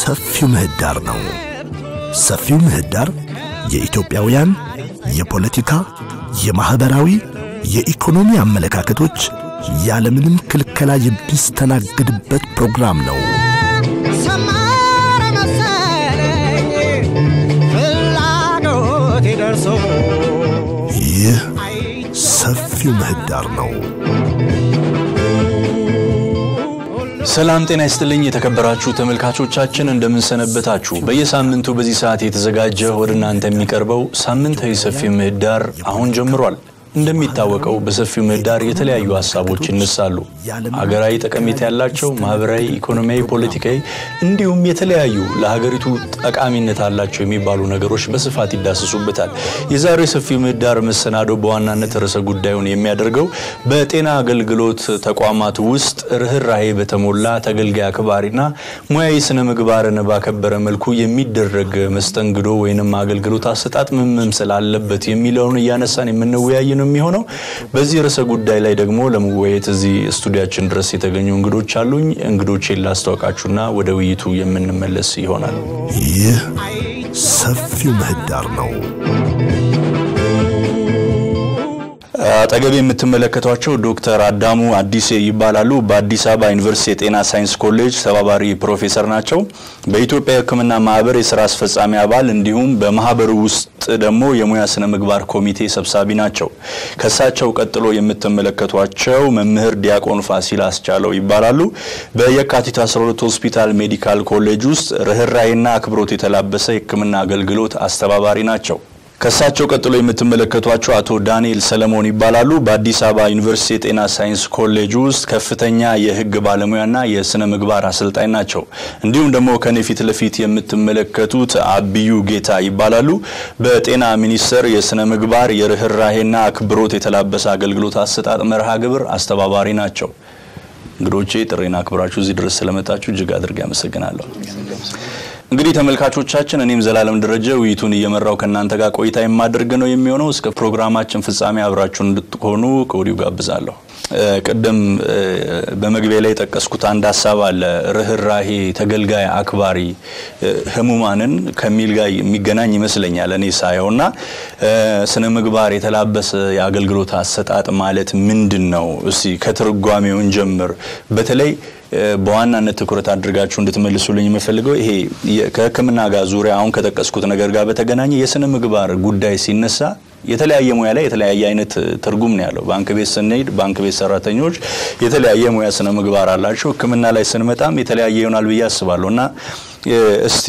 ሰፊው ምህዳር ነው። ሰፊው ምህዳር የኢትዮጵያውያን የፖለቲካ፣ የማኅበራዊ፣ የኢኮኖሚ አመለካከቶች ያለምንም ክልከላ የሚስተናግድበት ፕሮግራም ነው። ሰመረ መሰለኝ ፍላጎቴ ደርሶ ይህ ሰፊው ምህዳር ነው። ሰላም ጤና ይስጥልኝ የተከበራችሁ ተመልካቾቻችን እንደምንሰነበታችሁ። በየሳምንቱ በዚህ ሰዓት የተዘጋጀ ወደ እናንተ የሚቀርበው ሳምንታዊ ሰፊ ምህዳር አሁን ጀምሯል። እንደሚታወቀው በሰፊው ምህዳር የተለያዩ ሀሳቦች ይነሳሉ። ሀገራዊ ጠቀሜታ ያላቸው ማህበራዊ፣ ኢኮኖሚያዊ፣ ፖለቲካዊ እንዲሁም የተለያዩ ለሀገሪቱ ጠቃሚነት አላቸው የሚባሉ ነገሮች በስፋት ይዳሰሱበታል። የዛሬው የሰፊው ምህዳር መሰናዶ በዋናነት ርዕሰ ጉዳዩን የሚያደርገው በጤና አገልግሎት ተቋማት ውስጥ ርኅራሄ በተሞላ ተገልጋይ አክባሪና ሙያዊ ስነ ምግባርን ባከበረ መልኩ የሚደረግ መስተንግዶ ወይንም አገልግሎት አሰጣጥ ምን መምሰል አለበት የሚለውን እያነሳን የምንወያይ ነው የሚሆነው። በዚህ ርዕሰ ጉዳይ ላይ ደግሞ ለመወያየት እዚህ ስቱዲያችን ድረስ የተገኙ እንግዶች አሉኝ። እንግዶቼን ላስታውቃችሁና ወደ ውይይቱ የምንመለስ ይሆናል። ይህ ሰፊው ምህዳር ነው። አጠገብ የምትመለከቷቸው ዶክተር አዳሙ አዲሴ ይባላሉ። በአዲስ አበባ ዩኒቨርሲቲ የጤና ሳይንስ ኮሌጅ ተባባሪ ፕሮፌሰር ናቸው። በኢትዮጵያ የሕክምና ማህበር የስራ አስፈጻሚ አባል እንዲሁም በማህበሩ ውስጥ ደግሞ የሙያ ስነ ምግባር ኮሚቴ ሰብሳቢ ናቸው። ከሳቸው ቀጥሎ የምትመለከቷቸው መምህር ዲያቆን ፋሲል አስቻለው ይባላሉ። በየካቲት 12 ሆስፒታል ሜዲካል ኮሌጅ ውስጥ ርኅራሄና አክብሮት የተላበሰ የሕክምና አገልግሎት አስተባባሪ ናቸው። ከሳቸው ቀጥሎ የምትመለከቷቸው አቶ ዳንኤል ሰለሞን ይባላሉ። በአዲስ አበባ ዩኒቨርሲቲ የጤና ሳይንስ ኮሌጅ ውስጥ ከፍተኛ የህግ ባለሙያና የስነ ምግባር አሰልጣኝ ናቸው። እንዲሁም ደግሞ ከኔ ፊት ለፊት የምትመለከቱት አብዩ ጌታ ይባላሉ። በጤና ሚኒስቴር የስነ ምግባር የርኅራሄና አክብሮት የተላበሰ አገልግሎት አሰጣጥ መርሃ ግብር አስተባባሪ ናቸው። እንግዶቼ ጥሬና አክብራችሁ እዚህ ድረስ ስለመጣችሁ እጅግ አድርጌ አመሰግናለሁ። እንግዲህ ተመልካቾቻችን እኔም ዘላለም ደረጀ ውይይቱን እየመራው ከእናንተ ጋር ቆይታ የማደርግ ነው የሚሆነው። እስከ ፕሮግራማችን ፍጻሜ አብራችሁን እንድትሆኑ ከወዲሁ ጋብዛለሁ። ቅድም በመግቢያ ላይ የጠቀስኩት አንድ ሀሳብ አለ። ርኅራሄ፣ ተገልጋይ አክባሪ፣ ህሙማንን ከሚል ጋር የሚገናኝ ይመስለኛል እኔ ሳየው እና ስነ ምግባር የተላበሰ የአገልግሎት አሰጣጥ ማለት ምንድን ነው? እስቲ ከትርጓሜውን ጀምር። በተለይ በዋናነት ትኩረት አድርጋችሁ እንድትመልሱልኝ የምፈልገው ይሄ ከሕክምና ጋር ዙሪያ አሁን ከጠቀስኩት ነገር ጋር በተገናኘ የስነ ምግባር ጉዳይ ሲነሳ የተለያየ ሙያ ላይ የተለያየ አይነት ትርጉም ነው ያለው። ባንክ ቤት ስንሄድ ባንክ ቤት ሰራተኞች የተለያየ ሙያ ስነ ምግባር አላቸው። ሕክምና ላይ ስንመጣም የተለያየ ይሆናል ብዬ አስባለሁ እና እስቲ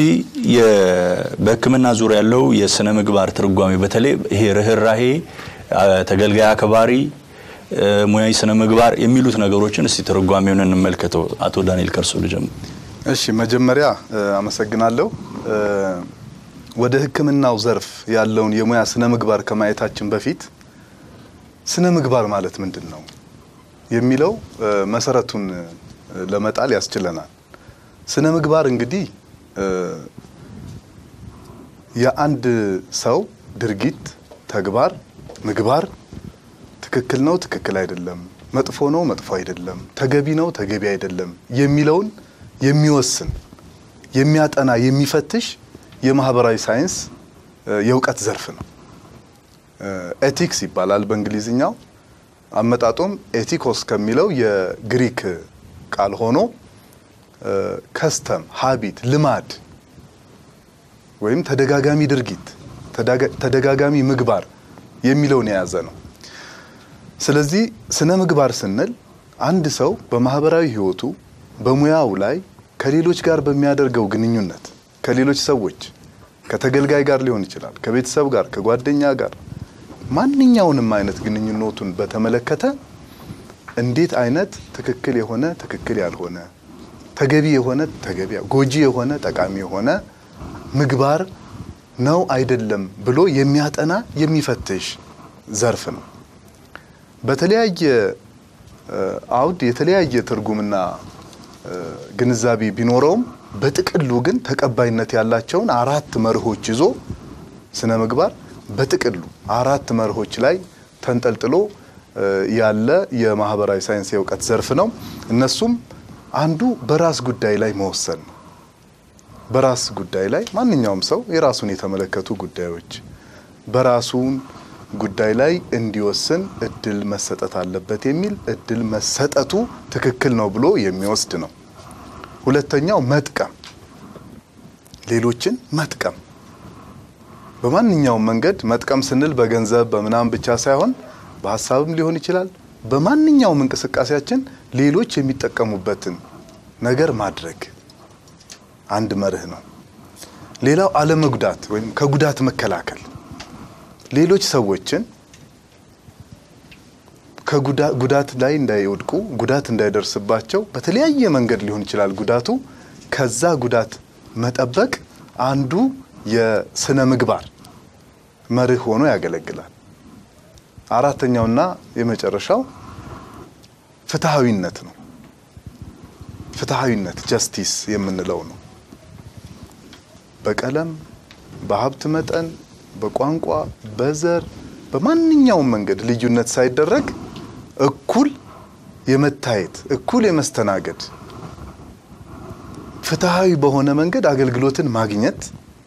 በሕክምና ዙሪያ ያለው የስነ ምግባር ትርጓሜ በተለይ ይሄ ርኅራሄ፣ ተገልጋይ አክባሪ ሙያዊ ስነ ምግባር የሚሉት ነገሮችን እስቲ ትርጓሜውን እንመልከተው። አቶ ዳንኤል ከርሶ ልጀምር። እሺ፣ መጀመሪያ አመሰግናለሁ። ወደ ሕክምናው ዘርፍ ያለውን የሙያ ስነ ምግባር ከማየታችን በፊት ስነ ምግባር ማለት ምንድን ነው የሚለው መሰረቱን ለመጣል ያስችለናል። ስነ ምግባር እንግዲህ የአንድ ሰው ድርጊት፣ ተግባር፣ ምግባር ትክክል ነው፣ ትክክል አይደለም፣ መጥፎ ነው፣ መጥፎ አይደለም፣ ተገቢ ነው፣ ተገቢ አይደለም የሚለውን የሚወስን የሚያጠና፣ የሚፈትሽ የማህበራዊ ሳይንስ የእውቀት ዘርፍ ነው። ኤቲክስ ይባላል በእንግሊዝኛው። አመጣጡም ኤቲኮስ ከሚለው የግሪክ ቃል ሆኖ ከስተም፣ ሀቢት፣ ልማድ ወይም ተደጋጋሚ ድርጊት፣ ተደጋጋሚ ምግባር የሚለውን የያዘ ነው። ስለዚህ ስነ ምግባር ስንል አንድ ሰው በማህበራዊ ህይወቱ በሙያው ላይ ከሌሎች ጋር በሚያደርገው ግንኙነት ከሌሎች ሰዎች ከተገልጋይ ጋር ሊሆን ይችላል፣ ከቤተሰብ ጋር፣ ከጓደኛ ጋር ማንኛውንም አይነት ግንኙነቱን በተመለከተ እንዴት አይነት ትክክል የሆነ ትክክል ያልሆነ ተገቢ የሆነ ተገቢ ጎጂ የሆነ ጠቃሚ የሆነ ምግባር ነው አይደለም ብሎ የሚያጠና የሚፈትሽ ዘርፍ ነው። በተለያየ አውድ የተለያየ ትርጉምና ግንዛቤ ቢኖረውም በጥቅሉ ግን ተቀባይነት ያላቸውን አራት መርሆች ይዞ ስነ ምግባር በጥቅሉ አራት መርሆች ላይ ተንጠልጥሎ ያለ የማህበራዊ ሳይንስ የእውቀት ዘርፍ ነው። እነሱም አንዱ በራስ ጉዳይ ላይ መወሰን ነው። በራስ ጉዳይ ላይ ማንኛውም ሰው የራሱን የተመለከቱ ጉዳዮች በራሱን ጉዳይ ላይ እንዲወስን እድል መሰጠት አለበት የሚል እድል መሰጠቱ ትክክል ነው ብሎ የሚወስድ ነው። ሁለተኛው መጥቀም፣ ሌሎችን መጥቀም በማንኛውም መንገድ መጥቀም ስንል በገንዘብ በምናምን ብቻ ሳይሆን በሀሳብም ሊሆን ይችላል። በማንኛውም እንቅስቃሴያችን ሌሎች የሚጠቀሙበትን ነገር ማድረግ አንድ መርህ ነው። ሌላው አለመጉዳት ወይም ከጉዳት መከላከል ሌሎች ሰዎችን ከጉዳት ላይ እንዳይወድቁ ጉዳት እንዳይደርስባቸው በተለያየ መንገድ ሊሆን ይችላል ጉዳቱ ከዛ ጉዳት መጠበቅ አንዱ የስነ ምግባር መርህ ሆኖ ያገለግላል። አራተኛውና የመጨረሻው ፍትሐዊነት ነው። ፍትሐዊነት ጀስቲስ የምንለው ነው። በቀለም፣ በሀብት መጠን፣ በቋንቋ፣ በዘር፣ በማንኛውም መንገድ ልዩነት ሳይደረግ እኩል የመታየት እኩል የመስተናገድ ፍትሐዊ በሆነ መንገድ አገልግሎትን ማግኘት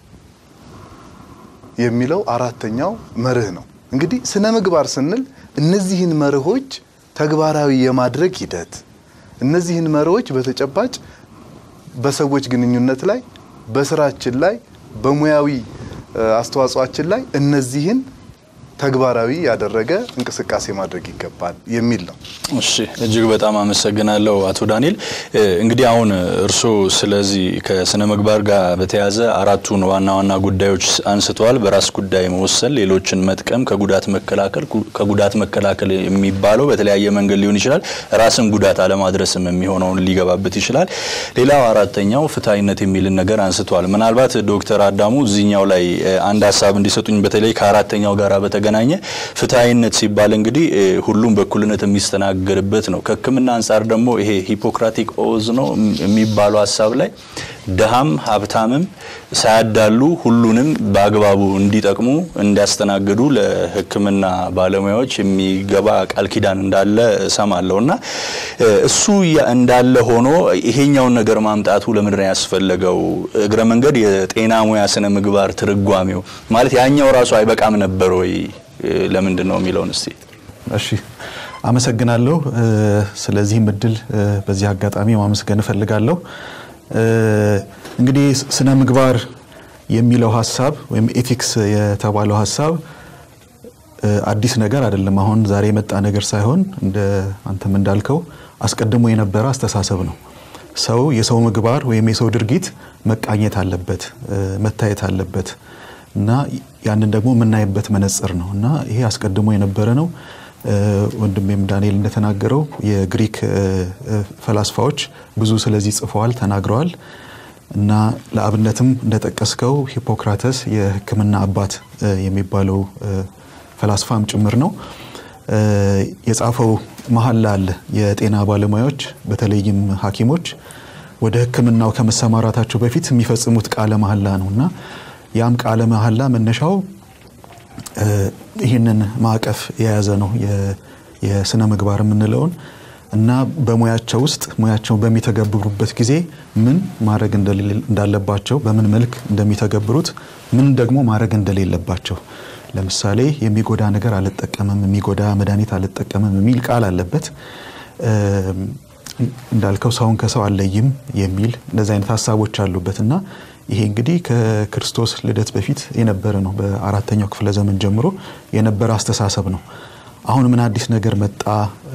የሚለው አራተኛው መርህ ነው። እንግዲህ ስነ ምግባር ስንል እነዚህን መርሆች ተግባራዊ የማድረግ ሂደት እነዚህን መርሆች በተጨባጭ በሰዎች ግንኙነት ላይ፣ በስራችን ላይ፣ በሙያዊ አስተዋጽኦአችን ላይ እነዚህን ተግባራዊ ያደረገ እንቅስቃሴ ማድረግ ይገባል የሚል ነው። እሺ እጅግ በጣም አመሰግናለሁ አቶ ዳንኤል። እንግዲህ አሁን እርስዎ ስለዚህ ከስነ ምግባር ጋር በተያያዘ አራቱን ዋና ዋና ጉዳዮች አንስተዋል። በራስ ጉዳይ መወሰን፣ ሌሎችን መጥቀም፣ ከጉዳት መከላከል። ከጉዳት መከላከል የሚባለው በተለያየ መንገድ ሊሆን ይችላል። ራስን ጉዳት አለማድረስም የሚሆነውን ሊገባበት ይችላል። ሌላው አራተኛው ፍትሐዊነት የሚልን ነገር አንስተዋል። ምናልባት ዶክተር አዳሙ እዚህኛው ላይ አንድ ሀሳብ እንዲሰጡኝ በተለይ ከአራተኛው ጋር በተገናኘ ፍትሐዊነት ሲባል እንግዲህ ሁሉም በእኩልነት የሚስተናገድበት ነው። ከሕክምና አንጻር ደግሞ ይሄ ሂፖክራቲክ ኦዝ ነው የሚባለው ሀሳብ ላይ ድሃም ሀብታምም ሳያዳሉ ሁሉንም በአግባቡ እንዲጠቅሙ እንዲያስተናግዱ ለሕክምና ባለሙያዎች የሚገባ ቃል ኪዳን እንዳለ እሰማለሁ እና እሱ እንዳለ ሆኖ ይሄኛውን ነገር ማምጣቱ ለምንድን ነው ያስፈለገው? እግረ መንገድ የጤና ሙያ ስነ ምግባር ትርጓሜው ማለት ያኛው ራሱ አይበቃም ነበር ወይ? ለምንድን ነው የሚለውን እስቲ። እሺ አመሰግናለሁ። ስለዚህም እድል በዚህ አጋጣሚ ማመስገን እፈልጋለሁ። እንግዲህ ስነ ምግባር የሚለው ሀሳብ ወይም ኤቲክስ የተባለው ሀሳብ አዲስ ነገር አይደለም። አሁን ዛሬ የመጣ ነገር ሳይሆን እንደ አንተም እንዳልከው አስቀድሞ የነበረ አስተሳሰብ ነው። ሰው የሰው ምግባር ወይም የሰው ድርጊት መቃኘት አለበት፣ መታየት አለበት እና ያንን ደግሞ የምናይበት መነጽር ነው እና ይሄ አስቀድሞ የነበረ ነው። ወንድሜም ዳንኤል እንደተናገረው የግሪክ ፈላስፋዎች ብዙ ስለዚህ ጽፈዋል፣ ተናግረዋል እና ለአብነትም እንደጠቀስከው ሂፖክራተስ የሕክምና አባት የሚባለው ፈላስፋም ጭምር ነው። የጻፈው መሀላ አለ። የጤና ባለሙያዎች በተለይም ሐኪሞች ወደ ሕክምናው ከመሰማራታቸው በፊት የሚፈጽሙት ቃለ መሀላ ነው እና ያም ቃለ መሀላ መነሻው ይህንን ማዕቀፍ የያዘ ነው የስነ ምግባር የምንለውን እና በሙያቸው ውስጥ ሙያቸውን በሚተገብሩበት ጊዜ ምን ማድረግ እንዳለባቸው፣ በምን መልክ እንደሚተገብሩት፣ ምን ደግሞ ማድረግ እንደሌለባቸው ለምሳሌ የሚጎዳ ነገር አልጠቀምም፣ የሚጎዳ መድኃኒት አልጠቀምም የሚል ቃል አለበት። እንዳልከው ሰውን ከሰው አለይም የሚል እንደዚህ አይነት ሀሳቦች አሉበት እና ይሄ እንግዲህ ከክርስቶስ ልደት በፊት የነበረ ነው። በአራተኛው ክፍለ ዘመን ጀምሮ የነበረ አስተሳሰብ ነው። አሁን ምን አዲስ ነገር መጣ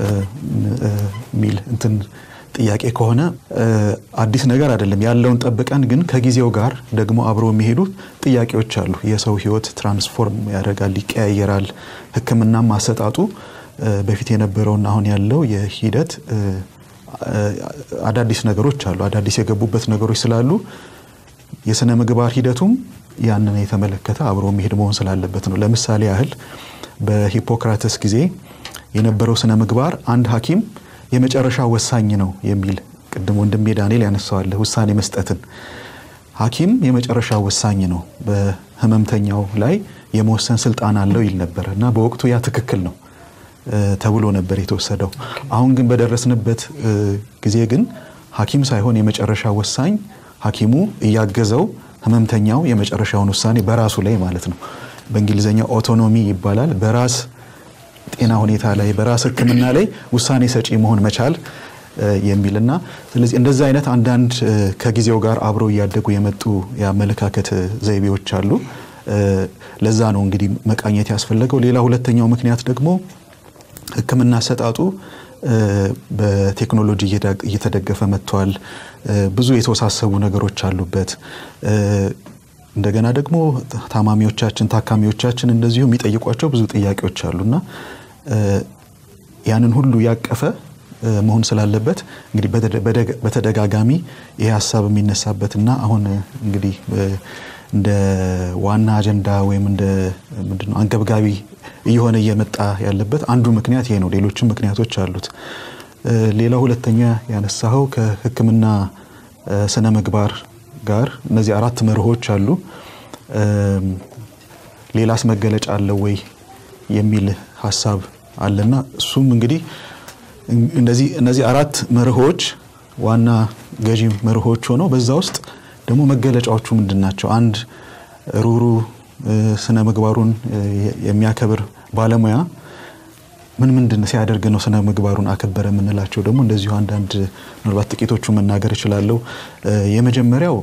የሚል እንትን ጥያቄ ከሆነ አዲስ ነገር አይደለም። ያለውን ጠብቀን ግን ከጊዜው ጋር ደግሞ አብሮ የሚሄዱ ጥያቄዎች አሉ። የሰው ሕይወት ትራንስፎርም ያደርጋል፣ ይቀያየራል። ሕክምናም አሰጣጡ በፊት የነበረውና አሁን ያለው የሂደት አዳዲስ ነገሮች አሉ። አዳዲስ የገቡበት ነገሮች ስላሉ የስነ ምግባር ሂደቱም ያንን የተመለከተ አብሮ መሄድ መሆን ስላለበት ነው። ለምሳሌ ያህል በሂፖክራተስ ጊዜ የነበረው ስነ ምግባር አንድ ሐኪም የመጨረሻ ወሳኝ ነው የሚል ቅድም ወንድሜ ዳንኤል ያነሳዋለ ውሳኔ መስጠትን ሐኪም የመጨረሻ ወሳኝ ነው በህመምተኛው ላይ የመወሰን ስልጣን አለው ይል ነበር እና በወቅቱ ያ ትክክል ነው ተብሎ ነበር የተወሰደው። አሁን ግን በደረስንበት ጊዜ ግን ሐኪም ሳይሆን የመጨረሻ ወሳኝ ሐኪሙ እያገዘው ህመምተኛው የመጨረሻውን ውሳኔ በራሱ ላይ ማለት ነው በእንግሊዝኛ ኦቶኖሚ ይባላል። በራስ ጤና ሁኔታ ላይ በራስ ሕክምና ላይ ውሳኔ ሰጪ መሆን መቻል የሚልና ስለዚህ እንደዚህ አይነት አንዳንድ ከጊዜው ጋር አብረው እያደጉ የመጡ የአመለካከት ዘይቤዎች አሉ። ለዛ ነው እንግዲህ መቃኘት ያስፈለገው። ሌላ ሁለተኛው ምክንያት ደግሞ ሕክምና አሰጣጡ በቴክኖሎጂ እየተደገፈ መጥቷል። ብዙ የተወሳሰቡ ነገሮች አሉበት። እንደገና ደግሞ ታማሚዎቻችን፣ ታካሚዎቻችን እንደዚሁ የሚጠይቋቸው ብዙ ጥያቄዎች አሉና ያንን ሁሉ ያቀፈ መሆን ስላለበት እንግዲህ በተደጋጋሚ ይህ ሀሳብ የሚነሳበትና አሁን እንግዲህ እንደ ዋና አጀንዳ ወይም እንደ ምንድነው አንገብጋቢ እየሆነ እየመጣ ያለበት አንዱ ምክንያት ይሄ ነው። ሌሎችም ምክንያቶች አሉት። ሌላው ሁለተኛ ያነሳኸው ከህክምና ስነ ምግባር ጋር እነዚህ አራት መርሆች አሉ። ሌላስ መገለጫ አለው ወይ የሚል ሀሳብ አለና እሱም እንግዲህ እነዚህ እነዚህ አራት መርሆች ዋና ገዢ መርሆች ሆነው በዛ ውስጥ ደግሞ መገለጫዎቹ ምንድን ናቸው? አንድ ሩሩ ስነ ምግባሩን የሚያከብር ባለሙያ ምን ምንድን ሲያደርግ ነው ስነ ምግባሩን አከበረ የምንላቸው ደግሞ እንደዚሁ አንዳንድ ምናልባት ጥቂቶቹ መናገር እችላለሁ። የመጀመሪያው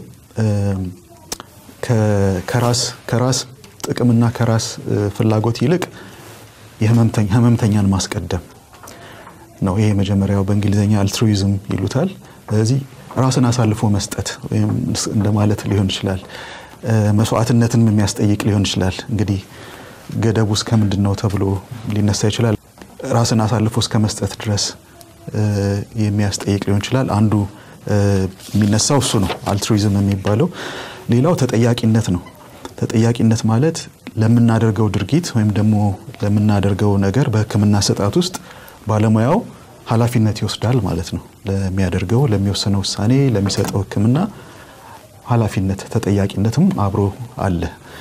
ከራስ ከራስ ጥቅምና ከራስ ፍላጎት ይልቅ የህመምተኛን ማስቀደም ነው። ይሄ መጀመሪያው በእንግሊዝኛ አልትሩይዝም ይሉታል። ስለዚህ ራስን አሳልፎ መስጠት ወይም እንደማለት ሊሆን ይችላል። መስዋዕትነትንም የሚያስጠይቅ ሊሆን ይችላል። እንግዲህ ገደቡ እስከ ምንድን ነው ተብሎ ሊነሳ ይችላል። ራስን አሳልፎ እስከ መስጠት ድረስ የሚያስጠይቅ ሊሆን ይችላል። አንዱ የሚነሳው እሱ ነው አልትሩይዝም የሚባለው። ሌላው ተጠያቂነት ነው። ተጠያቂነት ማለት ለምናደርገው ድርጊት ወይም ደግሞ ለምናደርገው ነገር በሕክምና አሰጣጥ ውስጥ ባለሙያው ኃላፊነት ይወስዳል ማለት ነው። ለሚያደርገው ለሚወሰነው ውሳኔ፣ ለሚሰጠው ሕክምና ኃላፊነት ተጠያቂነትም አብሮ አለ።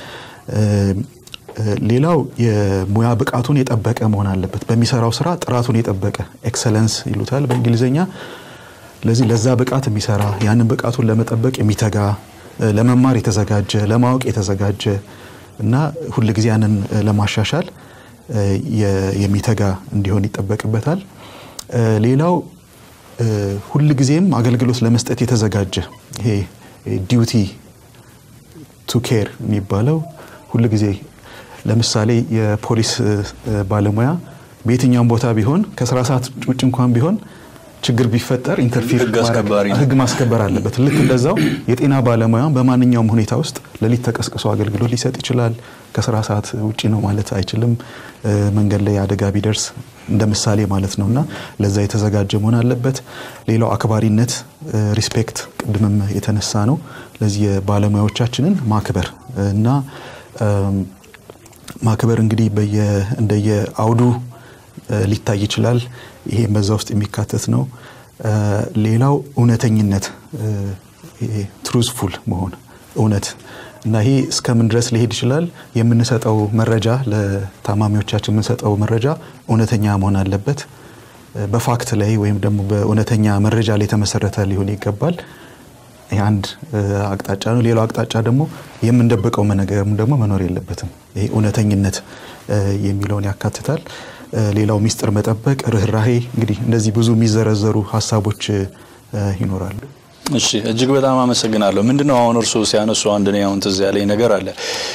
ሌላው የሙያ ብቃቱን የጠበቀ መሆን አለበት። በሚሰራው ስራ ጥራቱን የጠበቀ ኤክሰለንስ ይሉታል በእንግሊዝኛ። ለዚህ ለዛ ብቃት የሚሰራ ያንን ብቃቱን ለመጠበቅ የሚተጋ ለመማር የተዘጋጀ ለማወቅ የተዘጋጀ እና ሁል ጊዜ ያንን ለማሻሻል የሚተጋ እንዲሆን ይጠበቅበታል። ሌላው ሁል ጊዜም አገልግሎት ለመስጠት የተዘጋጀ ይሄ ዲዩቲ ቱ ኬር የሚባለው ሁል ጊዜ ለምሳሌ የፖሊስ ባለሙያ በየትኛውም ቦታ ቢሆን ከስራ ሰዓት ውጭ እንኳን ቢሆን ችግር ቢፈጠር ኢንተርፊር ህግ ማስከበር አለበት። ልክ እንደዛው የጤና ባለሙያ በማንኛውም ሁኔታ ውስጥ ሌሊት ተቀስቅሶ አገልግሎት ሊሰጥ ይችላል። ከስራ ሰዓት ውጭ ነው ማለት አይችልም። መንገድ ላይ አደጋ ቢደርስ እንደ ምሳሌ ማለት ነው እና ለዛ የተዘጋጀ መሆን አለበት። ሌላው አክባሪነት ሪስፔክት፣ ቅድምም የተነሳ ነው። ለዚህ የባለሙያዎቻችንን ማክበር እና ማክበር እንግዲህ እንደየ አውዱ ሊታይ ይችላል። ይሄ በዛ ውስጥ የሚካተት ነው። ሌላው እውነተኝነት ትሩዝፉል መሆን እውነት እና ይሄ እስከምን ድረስ ሊሄድ ይችላል? የምንሰጠው መረጃ ለታማሚዎቻችን የምንሰጠው መረጃ እውነተኛ መሆን አለበት። በፋክት ላይ ወይም ደግሞ በእውነተኛ መረጃ ላይ የተመሰረተ ሊሆን ይገባል። ይህ አንድ አቅጣጫ ነው። ሌላው አቅጣጫ ደግሞ የምንደብቀው ነገርም ደግሞ መኖር የለበትም። ይሄ እውነተኝነት የሚለውን ያካትታል። ሌላው ሚስጥር መጠበቅ፣ ርኅራሄ፣ እንግዲህ እንደዚህ ብዙ የሚዘረዘሩ ሀሳቦች ይኖራሉ። እሺ እጅግ በጣም አመሰግናለሁ። ምንድነው አሁን እርስዎ ሲያነሱ አንድ ነው አሁን ትዝ ያለኝ ነገር አለ።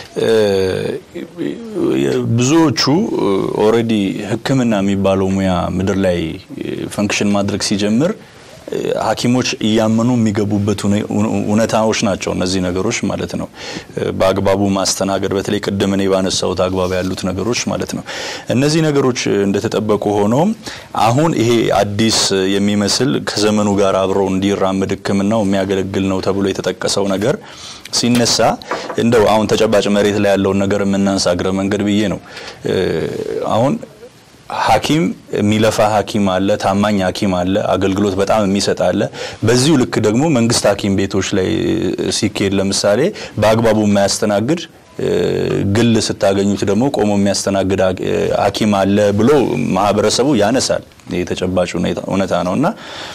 ብዙዎቹ ኦልሬዲ ሕክምና የሚባለው ሙያ ምድር ላይ ፈንክሽን ማድረግ ሲጀምር ሐኪሞች እያመኑ የሚገቡበት እውነታዎች ናቸው እነዚህ ነገሮች ማለት ነው። በአግባቡ ማስተናገድ በተለይ ቅድም እኔ ባነሳሁት አግባብ ያሉት ነገሮች ማለት ነው። እነዚህ ነገሮች እንደተጠበቁ ሆኖም አሁን ይሄ አዲስ የሚመስል ከዘመኑ ጋር አብረው እንዲራመድ ሕክምናው የሚያገለግል ነው ተብሎ የተጠቀሰው ነገር ሲነሳ እንደው አሁን ተጨባጭ መሬት ላይ ያለውን ነገር የምናንሳ እግረ መንገድ ብዬ ነው አሁን ሐኪም የሚለፋ ሐኪም አለ፣ ታማኝ ሐኪም አለ፣ አገልግሎት በጣም የሚሰጥ አለ። በዚሁ ልክ ደግሞ መንግስት ሐኪም ቤቶች ላይ ሲካሄድ ለምሳሌ በአግባቡ የማያስተናግድ ግል ስታገኙት ደግሞ ቆሞ የሚያስተናግድ ሐኪም አለ ብሎ ማህበረሰቡ ያነሳል። የተጨባጭ እውነታ ነው እና